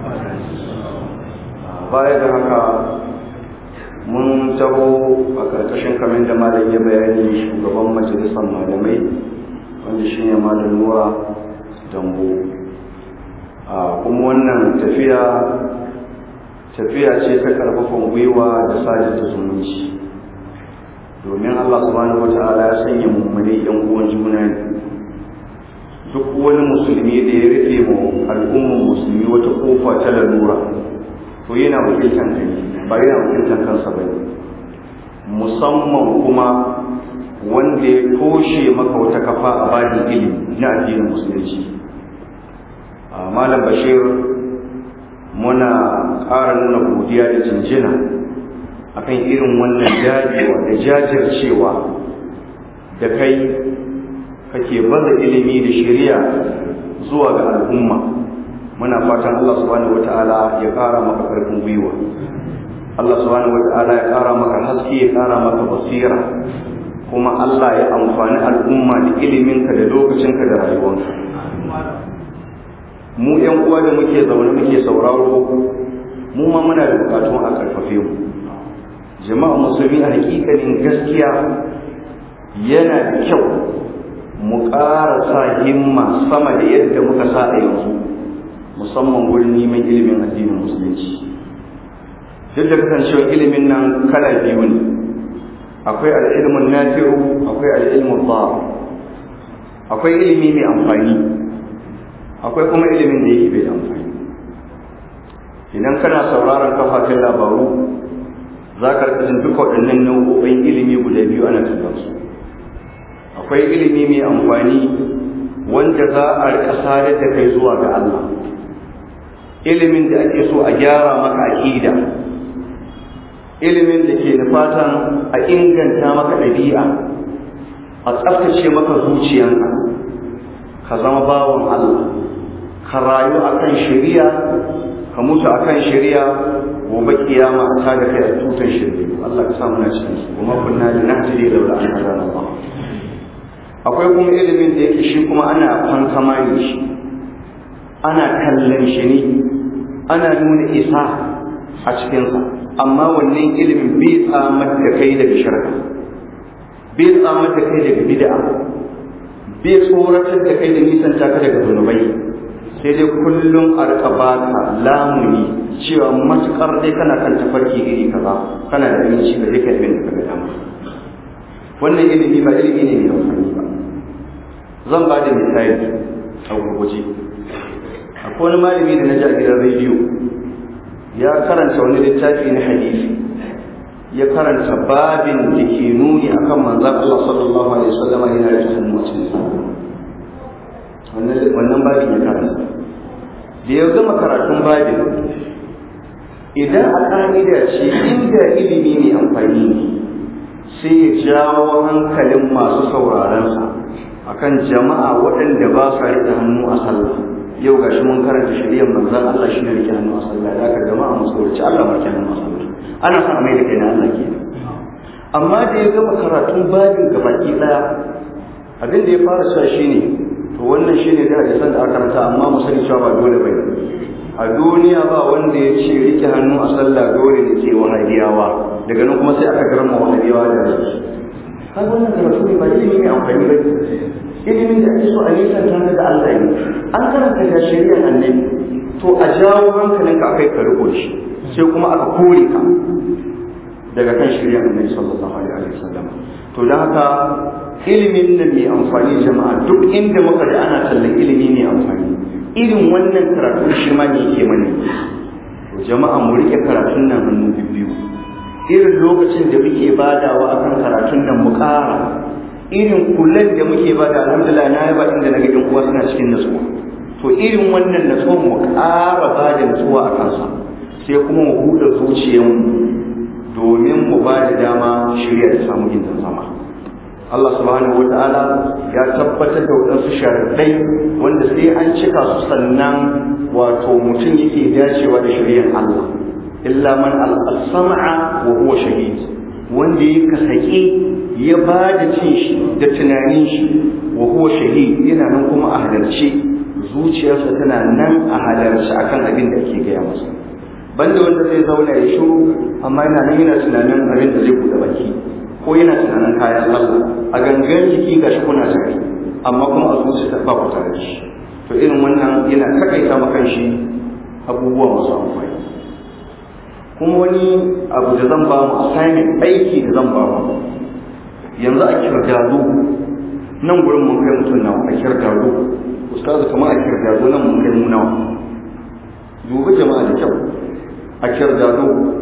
baya da haka mun taho a karkashin kamar da malam ya bayani shugaban majalisar malamai wanda shine malam nura dambo a kuma wannan tafiya tafiya ce ta karfafan gwiwa da sajin ta zumunci domin Allah subhanahu wata'ala ya sanya mummune yan uwan juna ne duk wani musulmi da ya rike mu al'ummar musulmi wata kofa ta lalura to yana wakiltan kai ba yana wakiltan kansa ba musamman kuma wanda ya toshe maka wata kafa a bajin ilimi na addinin musulunci malam bashir muna ƙara nuna godiya da jinjina akan irin wannan dajewa da jajircewa da kai kake baza ilimi da shari'a zuwa ga al'umma muna fatan Allah subhanahu wata'ala ya ƙara maka ƙarfin gwiwa Allah subhanahu wata'ala ya ƙara maka haske ya ƙara maka basira kuma Allah ya amfani al'umma da iliminka da lokacinka da rayuwanka mu yan uwa da muke zaune muke sauraro mu ma muna da bukatun a karfafe mu jama'a musulmi a hakikanin gaskiya yana da kyau mu ƙara sa himma sama da yadda muka sa a yanzu musamman wurin neman ilimin addinin musulunci duk da kasancewar ilimin nan kala biyu ne akwai al'ilmun nafi'u akwai al'ilmun ba akwai ilimi mai amfani akwai kuma ilimin da yake bai da amfani idan kana sauraron kafafen labaru za ka rikacin duka waɗannan nau'o'in ilimi guda biyu ana su akwai ilimi mai amfani wanda za a rika sadar da kai zuwa ga Allah ilimin da ake so a gyara maka aƙida ilimin da ke nufatan a inganta maka ɗabi'a a tsaftace maka zuciyanka ka zama bawan Allah ka rayu akan shari'a ka mutu akan shari'a gobe kiyama a tada kai a tutan shari'a Allah ka samu na cikin su kuma kunna da nahtadi da wala an hadana Allah akwai kuma ilimin da yake shi kuma ana fankama ne shi ana kallon shi ne ana nuna isa a cikinsa amma wannan ilimin bai tsamar da kai daga shirka bai tsamar da kai daga bid'a bai tsoratar da kai da nisan taka daga zunubai sai dai kullum a rika baka lamuni cewa matukar dai kana kan tafarki iri kaza kana da aminci da zai kai abin da kaga dama wannan ilimi ba ilimi ne mai amfani ba zan ba da misali a gurguje akwai wani malami da na ji a gidan rediyo ya karanta wani littafi na hadisi ya karanta babin da ke nuni akan manzan Allah sallallahu alaihi wasallam yana da hannu a cikin wannan babin ya karanta da ya gama karatun babin idan a ƙa'ida ce inda ilimi mai amfani ne sai ya jawo hankalin masu sauraronsa akan jama'a waɗanda ba sa riƙe hannu a sallah yau gashi mun karanta shari'ar manzon Allah shi ne rike hannu a sallah da aka jama'a mu tsoraci Allah ma rike hannu a sallah ana son a mai da kai na Allah ke amma da ya gama karatun babin gabaki daya abin da ya fara sa shine to wannan shine da hadisan da aka karanta amma mu sani cewa ba dole bane a duniya ba wanda ya ce rike hannu a sallah dole ne sai wahabiyawa daga nan kuma sai aka garma wahabiyawa da su har wannan karatu ne ba ilimi mai amfani ba ilimin da ake so a nisan tare da Allah ne an karanta da shari'ar annabi to a jawo hankalinka akai ka riko shi sai kuma aka kore ka daga kan shari'ar annabi sallallahu alaihi wasallam to dan haka ilimin nan mai amfani jama'a duk inda muka da ana tallan ilimi mai amfani irin wannan karatu shi ma ne yake mana to jama'a mu rike karatun nan hannu biyu irin lokacin da muke badawa akan karatun nan mu ƙara irin kullum da muke ba da alhamdulillah na yaba inda na ga uwa suna cikin nutsuwa to irin wannan nutsuwan mu ƙara ba da nutsuwa a kansa sai kuma mu buɗe zuciyarmu domin mu ba da dama shirya da samu gindin sama Allah subhanahu wata'ala ya tabbatar da waɗansu sharaɗai wanda sai an cika su sannan wato mutum yake dacewa da shari'ar Allah illa man al-sam'a wa huwa shahid wanda ya kasake ya ba da cin shi da tunanin shi wa huwa shahid yana nan kuma a halarce zuciyarsa tana nan a halarce akan abin da ake gaya masa banda wanda zai zauna ya shiru amma yana nan yana tunanin abin da zai buɗe baki ko yana tunanin kayan Allah a gangan jiki ga shi kuna tare amma kuma a zuciya ba ku tare da shi to irin wannan yana takaita maka shi abubuwa masu amfani kuma wani abu da zan ba mu assignment aiki da zan ba mu yanzu a kirgado nan gurin mun kai mutum nawa a kirgado ustazu kamar a kirgado nan mun kai mu nawa dubi jama'a da kyau a kirgado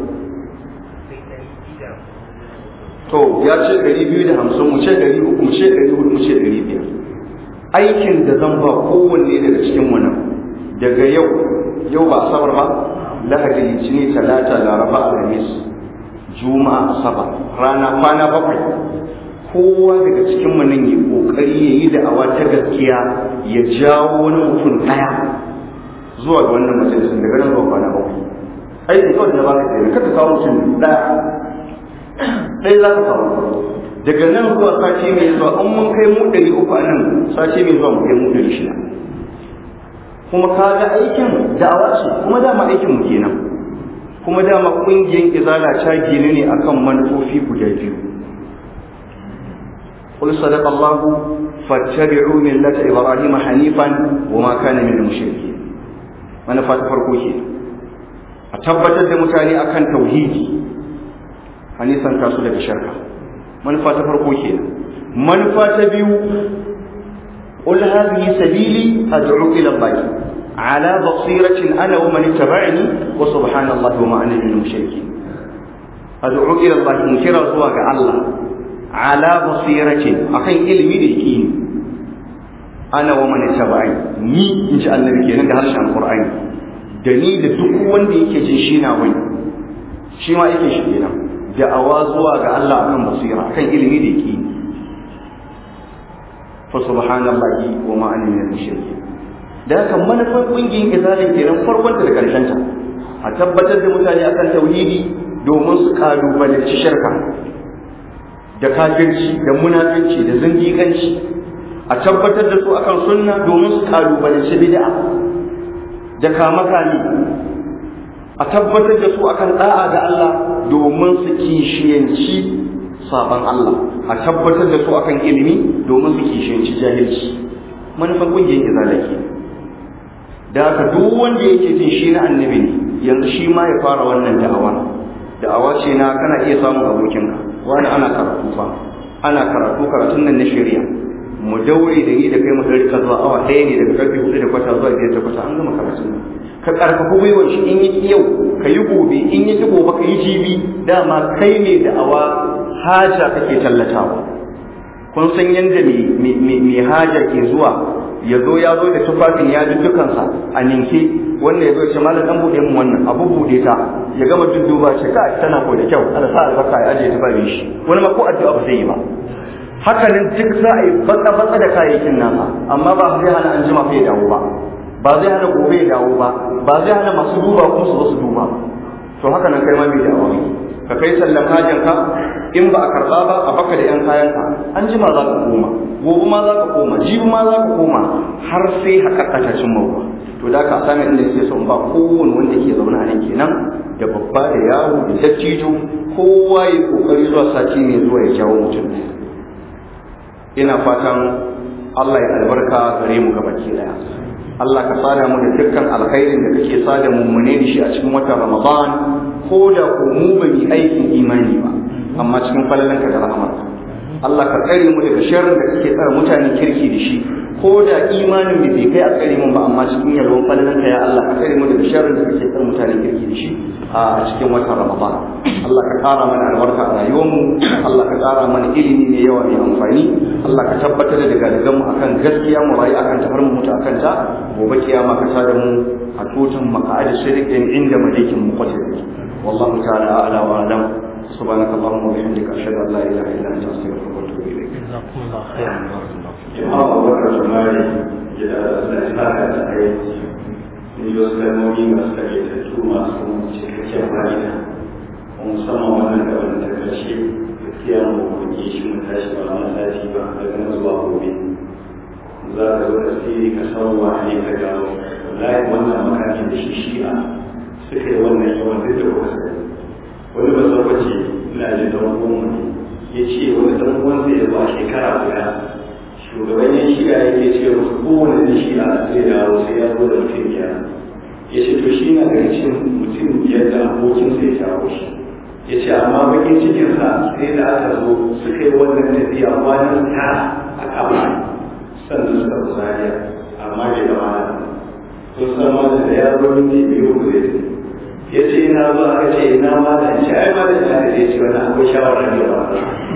to ya ce ɗari biyu da hamsin mu ce ɗari uku mu ce ɗari hudu mu ce ɗari biyar aikin da zan ba kowanne daga cikin mu nan daga yau yau ba asabar ba lahadi litini talata laraba alhamis juma'a asabar rana kwana bakwai kowa daga cikin mu nan ya kokari ya yi da'awa ta gaskiya ya jawo wani mutum ɗaya zuwa ga wannan majalisun daga nan zuwa kwana bakwai aikin kawai da ba ka tsaye kada kawo mutum ɗaya ɗaya za ka kawo daga nan zuwa sati mai zuwa an mun kai mu ɗari uku a nan sati mai zuwa mu kai mu ɗari shida kuma kaga aikin da'awa ce kuma dama aikin mu kenan kuma dama kungiyar izala ta gini ne akan manufofi guda biyu قل صدق الله فاتبعوا ملة إبراهيم حنيفا وما كان من المشركين manufa ta farko ke a tabbatar da mutane akan tauhidi a nisanta su daga shirka manufa ta farko ke manufa ta biyu qul hadhihi sabili ad'u ila Allah ala basiratin ana wa man ittaba'ani wa subhanallahi wa ma ana minal mushrikeen ad'u ila Allah in kira zuwa ga Allah ala basiratin akan ilimi da yaqini ana wa man ittaba'ani ni in ji annabi kenan da harshen alqur'ani da ni da duk wanda yake jin shi na wani shi ma yake shi kenan da'awa zuwa ga Allah akan basira akan ilimi da yaqini fa subhanallahi wa ma ana minal mushrikeen da haka manufar kungiyar izalin kenan farkon ta da karshen ta a tabbatar da mutane akan tauhidi domin su kalubalanci shirka da kafirci da munafinci da zindiƙanci a tabbatar da su akan sunna domin su kalubalanci bid'a da kame a tabbatar da su akan da'a ga Allah domin su kishiyanci sabon Allah a tabbatar da su akan ilimi domin su kishiyanci jahilci manufan kungiyar izalaki da haka duk wanda yake jin shi na annabi ne yanzu shi ma ya fara wannan da'awa da'awa ce na kana iya samun abokinka wani ana karatu fa ana karatu karatun nan na shari'a mu daure da ni da kai mu rika zuwa awa ɗaya ne daga karfe hudu da kwata zuwa biyar da kwata an gama karatun nan ka karfafa gwiwar shi in yi yau ka yi gobe in yi ta gobe ka yi jibi dama kai ne da awa haja kake tallatawa kun san yadda mai haja ke zuwa ya zo ya zo da tufafin ya ji dukansa a ninke wanda ya zo ce malam dan bude mu wannan abu bude ta ya gama dudduba ce ka tana ko da kyau Allah sa albarka ya ajiye tufafin shi wani ma ko addu'a ba zai yi ba haka nan duk za a yi batsa batsa da kayayyakin nasa amma ba zai hana an jima fa ya dawo ba ba zai hana gobe ya dawo ba ba zai hana masu duba kuma su zo su duba to haka nan kai ma bai dawo ka kai sallan hajjanka in ba a karɓa ba a baka da yan kayanka an jima za ka koma gobe ma za ka koma jibi ma za ka koma har sai haƙaƙa ta cimma ruwa to da ka sami inda yake son ba kowane wanda ke zaune a nan kenan da babba da yaro da dattijo kowa ya kokari zuwa sati mai zuwa ya jawo mutum ina fatan Allah ya albarka gare mu gaba ke daya Allah ka sada mu da dukkan alkhairin da kake sada mummune da shi a cikin watan Ramadan ko da ko mu ba mu aikin imani ba amma cikin falalanka da rahmarka Allah ka tsare mu daga sharrin da kake tsare mutane kirki da shi ko da imanin da bai kai a tsare mu ba amma cikin yalwan falalanka ya Allah ka tsare mu daga sharrin da kake tsare mutane kirki da shi a cikin watan Ramadan Allah ka ƙara mana albarka a rayuwarmu Allah ka ƙara mana ilimi mai yawa mai amfani Allah ka tabbatar da daga mu akan gaskiya mu rayu akan ta har mu mutu akan ta gobe kiyama ka tada mu a tutun maqa'id shirkin inda malikin muqaddas wallahu ta'ala a'la wa a'lam سبحانك اللهم وبحمدك أشهد أن لا إله إلا أنت أستغفرك وأتوب إليك. جزاكم الله خيرا. jama'a abubakar samari da nasara da kai in yi wasu kalmomi masu takaitattu masu cikakken fa'ida musamman wannan da wani ta karshe gaskiya mu kuke shi mu tashi ba ma sati ba daga nan zuwa gobe za ka zo tasiri ka san wane ka gano wallahi wannan makamin da shi shi'a suka yi wannan yawan duk da kuka sani wani ba san wace ina jin da wani mu ya ce wani dan uwan zai zo a shekara guda shugaban yan shi'a yake ce musu kowane da shi'a zai dawo sai ya zo da mutum biyar ya ce to shi na daga cikin mutum biyar da abokin sai ya jawo shi ya ce amma bakin cikinsa sai da aka zo suka yi wannan tafiya kwanan ta a kama sannan suka zo zariya amma bai da mana sun san mana da ya zo minti biyu ku zai ya ce ina zo aka ce ina mana ce ai ma da ya ce ce wani akwai shawarar da ba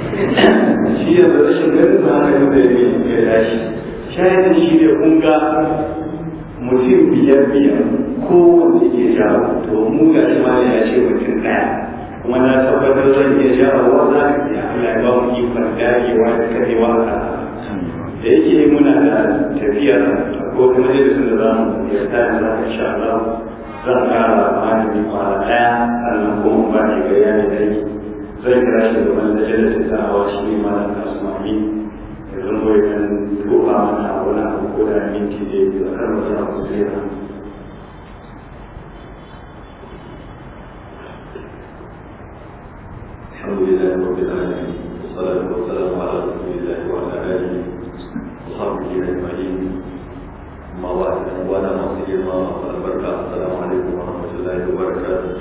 shi yanzu rashin ganin sa haka ne zai yi ya tashi shahidin shi ne kun ga mutum biyar biyar kowanne ke jawo to mu ga shi ma ya ce mutum ɗaya kuma na tabbatar zan iya jawo za ka iya Allah ya ba mu ikon dagewa da karewa a da yake muna da tafiyar ko kuma majalisun da za mu yarda da za ka sha Allah zan kara malami kwana ɗaya sannan kuma ba ne ga yana da yi zan kira shi da wani majalisun da awa shi ne malam kasuwanni ya zama ya kan tuba mana wani abu ko da minti minti ɗaya biyu a kan magana a kusa yana الحمد لله رب العالمين والصلاة والسلام على رسول الله وعلى آله وصحبه أجمعين أما بعد وأنا مصري ما البركة السلام عليكم ورحمة الله وبركاته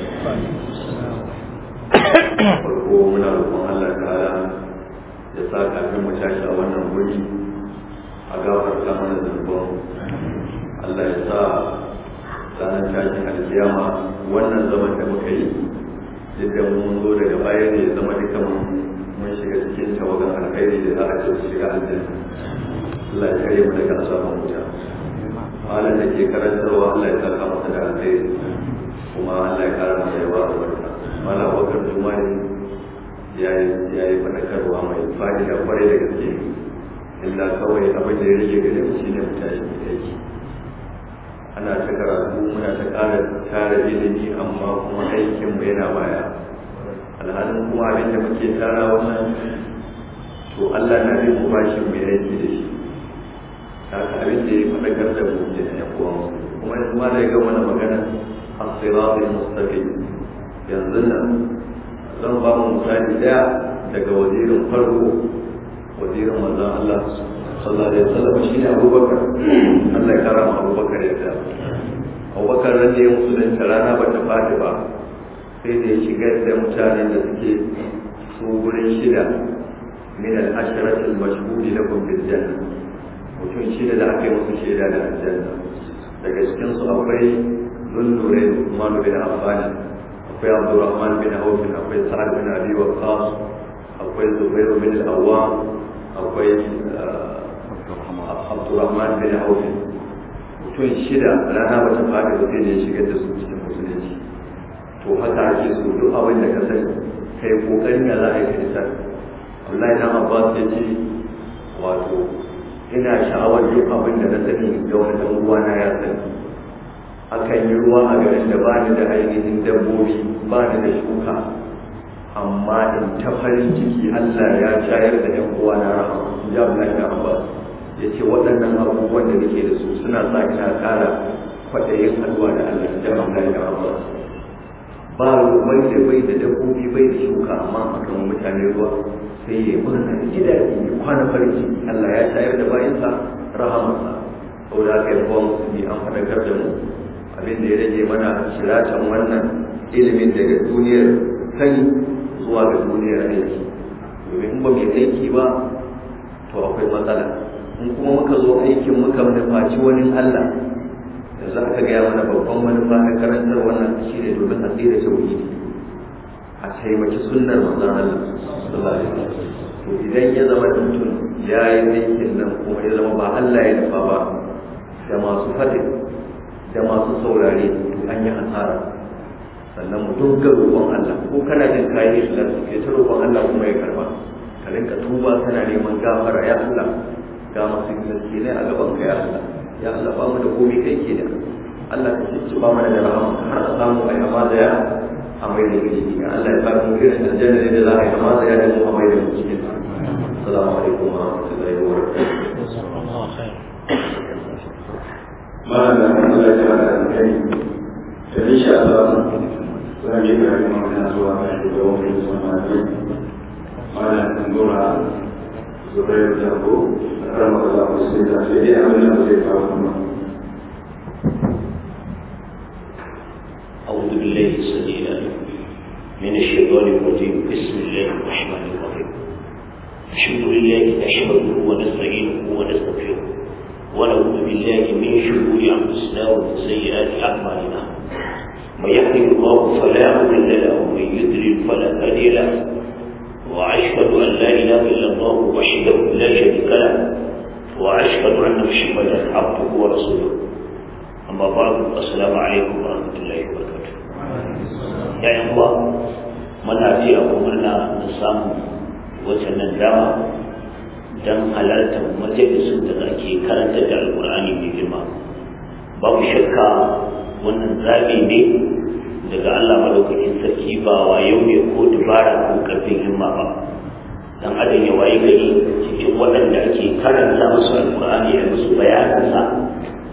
farko muna roƙon Allah ta'ala ya sa kafin mu tashi a wannan wuri a gafarta mana zunuban Allah ya sa ranar tashin alkiyama wannan zaman da muka yi duk da mun zo daga baya ne ya zama duka mun shiga cikin tawagan alkhairi da za a ce su shiga aljanna Allah ya kare mu daga azaban wuta malam da ke karantarwa Allah ya saka masa da alkhairi kuma Allah ya kara masa yawa a barka malam wakar jumani ya yi faɗakarwa mai fa'ida kwarai da gaske illa kawai abin da ya rage gare mu shine mu tashi mu aiki ana ta karatu muna ta ƙara tara ilimi amma kuma aikin mu yana baya alhalin kuma abin da muke tara wannan to Allah na bin mu bashin mai aiki da shi haka abin da ya faɗakar da mu ke ya kuwa kuma yanzu ma da ya ga mana magana as-siratul mustaqim yanzu nan zan ba mu misali daya daga wazirin farko wazirin manzon Allah sallallahu alaihi wasallam shine Abubakar Allah ya karama Abubakar yadda Abubakar ran da ya musulunta rana ba ta fadi ba sai da ya shigar da mutanen da suke su gurin shida min al-asharati al-mashhud lakum bil janna mutum shida da aka yi musu shaida da aljanna daga cikin su akwai Zullurai Umar bin Affan akwai Abdurrahman bin Auf akwai Sa'ad bin Abi Waqqas akwai Zubair bin Al-Awwam akwai Abdurrahman bin Auf mutum shida rana ba ta fadi ba sai da ya shigar da su cikin musulunci to haka ake so duk abin da ka sani kai kokarin ya za a yi isa Allah na Abbas ya ce wato ina sha'awar duk abin da na sani da wani dan uwana ya sani akan yi ruwa a garin da ba ni da ainihin dabbobi ba ni da shuka amma in ta farin ciki Allah ya shayar da yan uwa na rahama ya Abdullahi bin Abbas ya ce waɗannan abubuwan da nake da su suna sa ina ƙara kwaɗayin haɗuwa da Allah ya Abdullahi bin Abbas ba wai da bai da dabbobi bai da shuka amma akan mutane ruwa sai ya murna da ji daɗi ya kwana farin ciki Allah ya shayar da bayansa rahamarsa saboda haka ya kowa musulmi an faɗakar da mu abin da ya rage mana shiratan wannan ilimin daga duniyar sani zuwa ga duniyar aiki domin in ba mai aiki ba to akwai matsala in kuma muka zo aikin muka nufaci wani Allah yanzu aka gaya mana babban manufa na karantar wannan shi ne domin a tsira tauhidi a taimaki sunnar manzon Allah sallallahu alaihi wasallam to idan ya zama da mutum ya yi aikin nan kuma ya zama ba Allah ya nufa ba da masu fadin da masu saurare to an yi hasara sannan mu dogga roƙon Allah ko kana jin kayi shi lafi ke ta roƙon Allah kuma ya karba ka rinka tuba kana neman gafara ya Allah ga masu gaske ne a gaban ka ya Allah ya Allah ba mu da komai kai ke da Allah ka ci ba mana da rahama har a samu ai amma da ya a mai da gidi ya Allah ya samu irin aljanna ne da za a yi amma da ya da mu a mai da mu cikin assalamu alaikum wa rahmatullahi wa barakatuh malam Allah ya kara da kai da insha Allah za mu yi karatu magana zuwa ga shugaban mai zuwa malam kan dora zubair jago karama da ku sai da sai dai abin da zai kawo kuma أعوذ بالله السميع العليم من الشيطان الرجيم بسم الله الرحمن الرحيم الحمد لله نحمده ونستعينه ونستغفره ونعوذ بالله من شرور انفسنا ومن سيئات اعمالنا من يهده الله فلا مضل له ومن يضلل فلا هادي له واشهد ان لا اله الا الله وحده لا شريك له واشهد ان محمدا عبده ورسوله اما بعد السلام عليكم ورحمه الله وبركاته يا الله muna ji a murna da samun watannan dama don halartar majalisun da ake karanta da alkur'ani mai girma babu shakka wannan zaɓi ne daga allah madaukakin sarki ba wayo ne ko dubara ko karfin himma ba dan adam ya waye gari cikin waɗanda ake karanta musu alkur'ani da musu bayanansa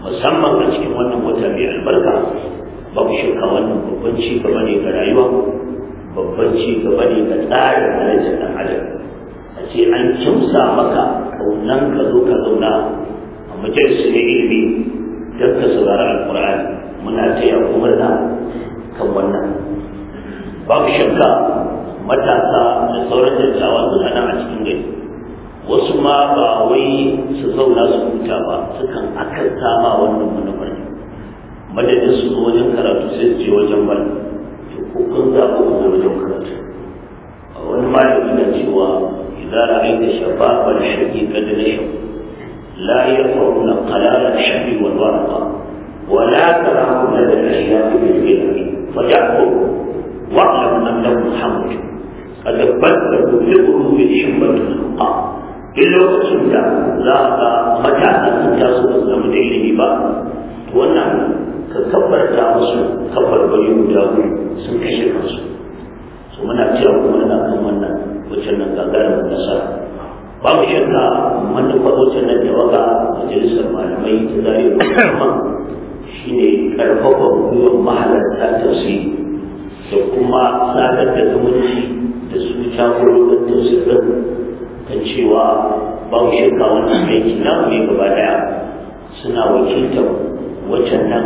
musamman a cikin wannan wata mai albarka babu shakka wannan babban ci gaba ne ga rayuwa babban ci gaba ne ga tsarin halittar ɗan adam a ce an kimsa maka kaunan ka zo ka zauna a majalisun ilimi don ka saurari alkur'ani muna taya kuma da kan wannan babu shakka matasa da sauran dattawa suna nan a cikin gari wasu ma ba wai su zauna su huta ba sukan akan sama wannan manufar ne madadin su zo wajen karatu sai su je wajen bal to ko kun zaɓi ku zo wajen karatu a wani malami na cewa idan ra'aita shababan shaqi kad nashab la yafruna qalala shabi wal waraqa ولا تراه لدى الاشياء بالغنى فجعله واعلم انه محمد قد بدلوا لقلوب حمة الحقا duk lokacin da za ka matasa sun taso ba su zama da ilimi ba to wannan ka kabbarta musu kabbar bari guda sun kashe kansu su muna cewa kuma na kan wannan wacce nan gagarin nasara babu shakka manufar wacce nan da waka majalisar malamai ta zare musamman shine karfafa gwiwar mahalarta tafsiri da kuma sadar da zumunci da su jagororin tafsirin kan cewa babu shakka wannan aiki na ne gaba daya suna wakiltar waccan nan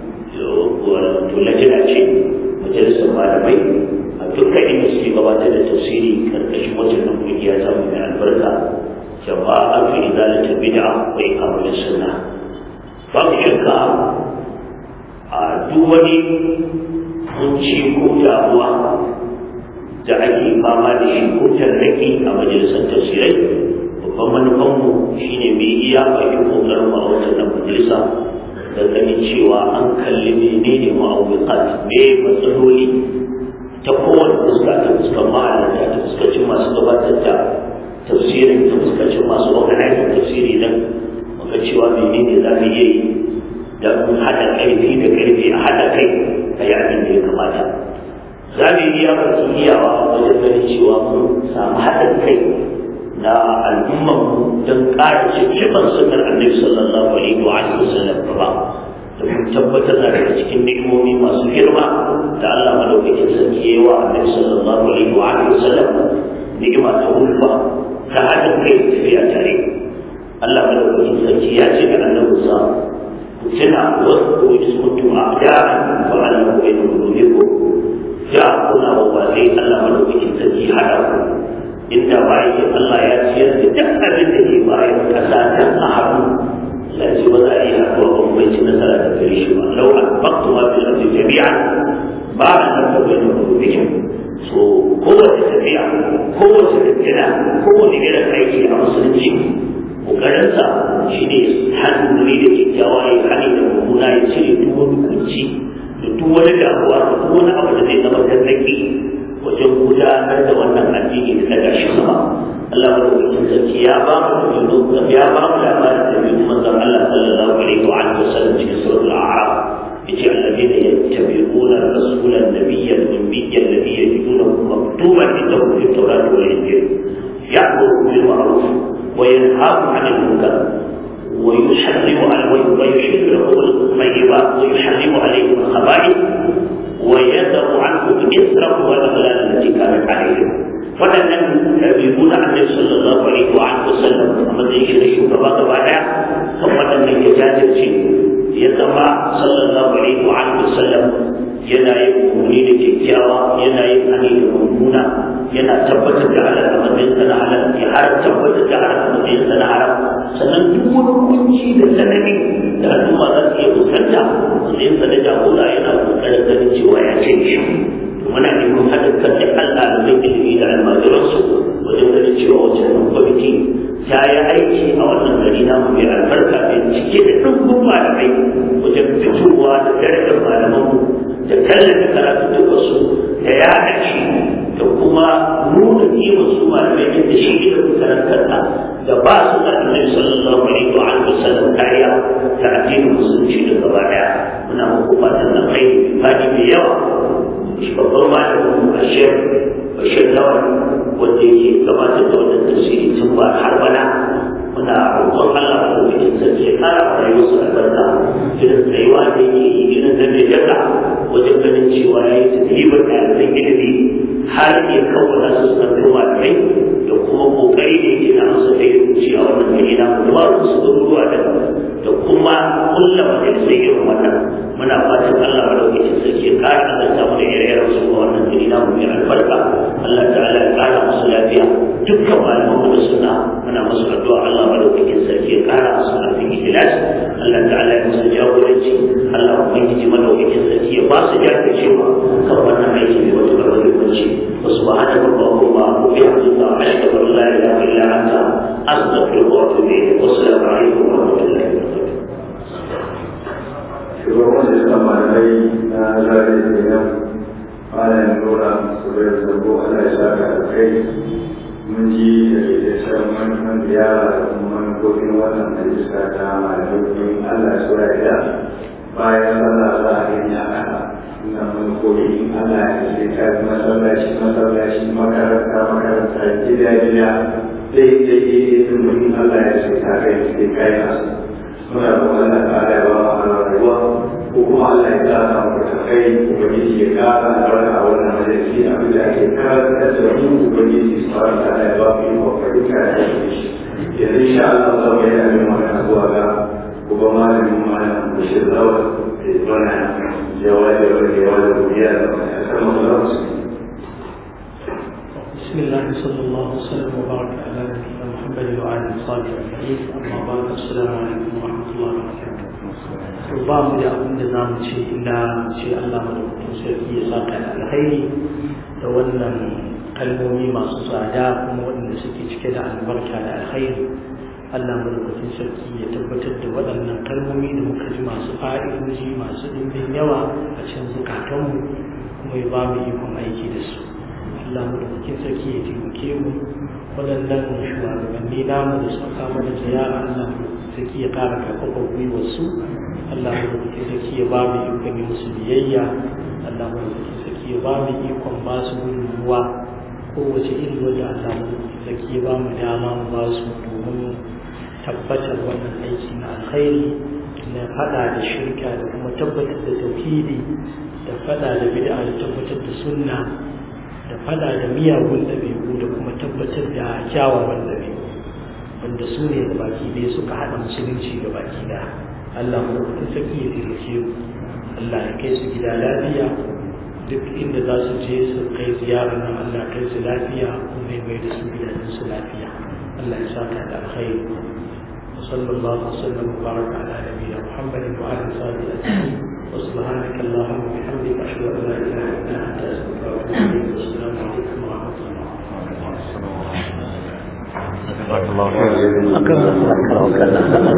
wato lajina ce majalisar malamai a dukkan inda suke gabatar da tafsiri karkashin waccan nan kungiya ta mai albarka jama'a fi idalatul bid'a wa iqamatus sunna babu shakka a duk wani kunci ko damuwa da ake fama da shi ko tarraki a majalisar tafsirai babban manufanmu shine mu yi iya bakin kokarin mu a wannan majalisa da ganin cewa an kalli menene ma'awiqat me matsaloli ta kowane fuska ta fuskar ma'alarta ta fuskacin masu gabatar da tafsirin ta fuskacin masu organizing tafsiri nan muka cewa menene za mu iya yi don haɗa ƙarfi da ƙarfi a haɗa kai a yi abin da ya kamata za mu yi iya bakin iyawa wajen ganin cewa mun samu haɗin kai na al'umman don ƙara cikin sunnar annabi sallallahu alaihi wa alihi wasallam ba da mun tabbatar da daga cikin ni'imomi masu girma da Allah madaukakin sarki yayi wa annabi sallallahu alaihi wa alihi wasallam ni'ima ta hulba ta haɗin kai tafiya tare Allah madaukakin sarki ya ce ga annabi sa tuna wasu kuntum a'da'an fa alamu bayna qulubikum ja kuna wa wazai Allah madaukakin sarki hada ku inda bayan Allah ya ciyar da duk abin da ke bayan kasa ta a haɗu la ce ba za a yi haɗuwa ba bai ci nasara da gare shi ba lau an baktu ma fi nafsi jami'a ba a nan da bai da rubuce so kowace tafiya kowace tafiya kowace irin aiki a musulunci kokarinsa shi ne hannuni da kyakkyawa ya hali da mummuna ya cire duk wani kunci da duk wani damuwa da duk wani abu da zai zama tannaki wajen gudanar da wannan addini da daga shi sama Allah madaukakin sarki ya ba mu da ya ba mu labarin da bin manzon Allah sallallahu alaihi wa alihi wasallam cikin suratul a'raf yace alladheena yattabi'una ar-rasula an-nabiyya al-ummiyya alladhi yajidunahu maktuban indahum fi at-taurati wal-injil ya'muru bil ma'ruf wa yanhahu 'anil munkar ويحرم ويحل لهم الطيبات ويحرم عليهم الخبائث ويدع عنهم إثرهم والأغلال التي كانت عليهم waɗannan ɗabi'u na annabi sallallahu alaihi wa alihi wasallam a matsayin shi na shugaba gaba ɗaya kan waɗannan ya jajirce ya zama sallallahu alaihi wa alihi wasallam yana yin umarni da kyakkyawa yana yin hani da mummuna yana tabbatar da halal a matsayin sa na halal ya har tabbatar da haram a matsayin sa na haram sannan duk wani kunci da sanani da al'umma za su iya fuskanta matsayin sa na jagora yana kokarin ganin cewa ya ce shi muna neman haɗin kan da Allah da zai ilimi da almajiransu wajen ganin cewa wajen nan kwamiti ta yi aiki a wannan gari namu mai albarka mai cike da ɗumbin malamai wajen fitowa da darajar malamanmu da tallafi karatuttukansu da yaɗa shi da kuma nuna kimar su malamai yadda shi ilimin karantarta da ba su da annabi sallallahu alaihi wa alihi wasallam kariya ta addinin musulunci da gaba daya muna muku fatan nan kai fadi mai yawa babban malamin bashir bashir lawal wanda yake gabatar da wannan tafsiri tun ba har bana muna roƙon Allah ko bikin sarki ya kara wa rayuwar su albarka irin tsayuwa da yake yi irin na mai daga wajen ganin cewa ya yi tasiribar ɗaliban ilimi har ya kawana su san kuma da rai da kuma kokari da yake na amsa da rubuci a wannan gari na mu da su garuruwa da da kuma kulla majalisai irin wannan muna fatan Allah madaukakin sarki ya kara azarta mu da ire-iren su a wannan gari na mu mai albarka Allah ta'ala ya kara musu lafiya dukkan malaman mu da suna muna musu addu'a Allah madaukakin sarki ya kara musu lafiya ikhlas Allah ta'ala ya musu jagoranci Allah ubangiji madaukakin sarki ya ba su jajircewa kan wannan aiki mai matuƙar muhimmanci وسبحانك اللهم وبحمدك اشهد ان لا اله الا انت استغفرك واتوب اليك والسلام عليكم ورحمه الله وبركاته shugaban da suka malamai na zare da yau malam nura su bai zabo Allah ya saka alkai mun ji da ke shan manufan ziyara da kuma manufofin wannan majalisa ta malamai Allah ya so ya da bayan sallah za a gani a kana na manufofin Allah ya ce ka masallaci masallaci makaranta makaranta gida gida dai dai dai sun Allah ya ce ka kai sai kai nasu muna da wannan ta'ala ya ba mu ana rayuwa ko kuma Allah ya tsara mu ta kai ubangiji ya kara albarka a wannan majalisi abin da ake karanta da mu ubangiji subhanahu wa ta'ala ya ba mu iko fahimta da shi yanzu insha Allah za mu yi abin magana zuwa ga kuma malamin malam Bashir Lawal da zona jawabi da jawabi da biya da kan masallaci بسم الله صلى الله وسلم وبارك على نبينا محمد وعلى اله وصحبه اجمعين اما بعد السلام عليكم ورحمه الله وبركاته ba mu da abin da za mu ce illa ce Allah madaukakin sarki ya saka da alkhairi da wannan kalmomi masu tsada kuma waɗanda suke cike da albarka da alkhairi Allah madaukakin sarki ya tabbatar da waɗannan kalmomi da muka ji masu fa'idoji masu ɗimbin yawa a cikin zukatanmu kuma ya ba mu ikon aiki da su Allah madaukakin sarki ya taimake mu waɗannan shugabanni namu da suka kama da ziyara Allah sarki ya ƙara karfafa gwiwar su Allah madaukakin sarki ya ba mu ikon yi musu biyayya Allah madaukakin sarki ya ba mu ikon ba su gudunmuwa kowace iri wajen Allah madaukakin sarki ya ba mu dama mu ba su domin tabbatar wannan aiki na alkhairi na fada da shirka da kuma tabbatar da tauhidi da fada da bid'a da tabbatar da sunna da fada da miyagun ɗabi'u da kuma tabbatar da kyawawan ɗabi'u wanda su ne da baki ɗaya suka haɗa musulunci da baki ɗaya Allah mu da saki ya taimake mu Allah ya kai su gida lafiya duk inda za su je su kai ziyarar nan Allah kai su lafiya kuma ya mai da su gidajen su lafiya Allah ya saka da alkhairi وصلى الله وسلم وبارك على نبينا محمد وعلى اله وصحبه اجمعين وسبحانك اللهم وبحمدك اشهد ان لا اله الا انت استغفرك واتوب اليك والسلام عليكم ورحمه الله جزاك الله خير. أكرمك الله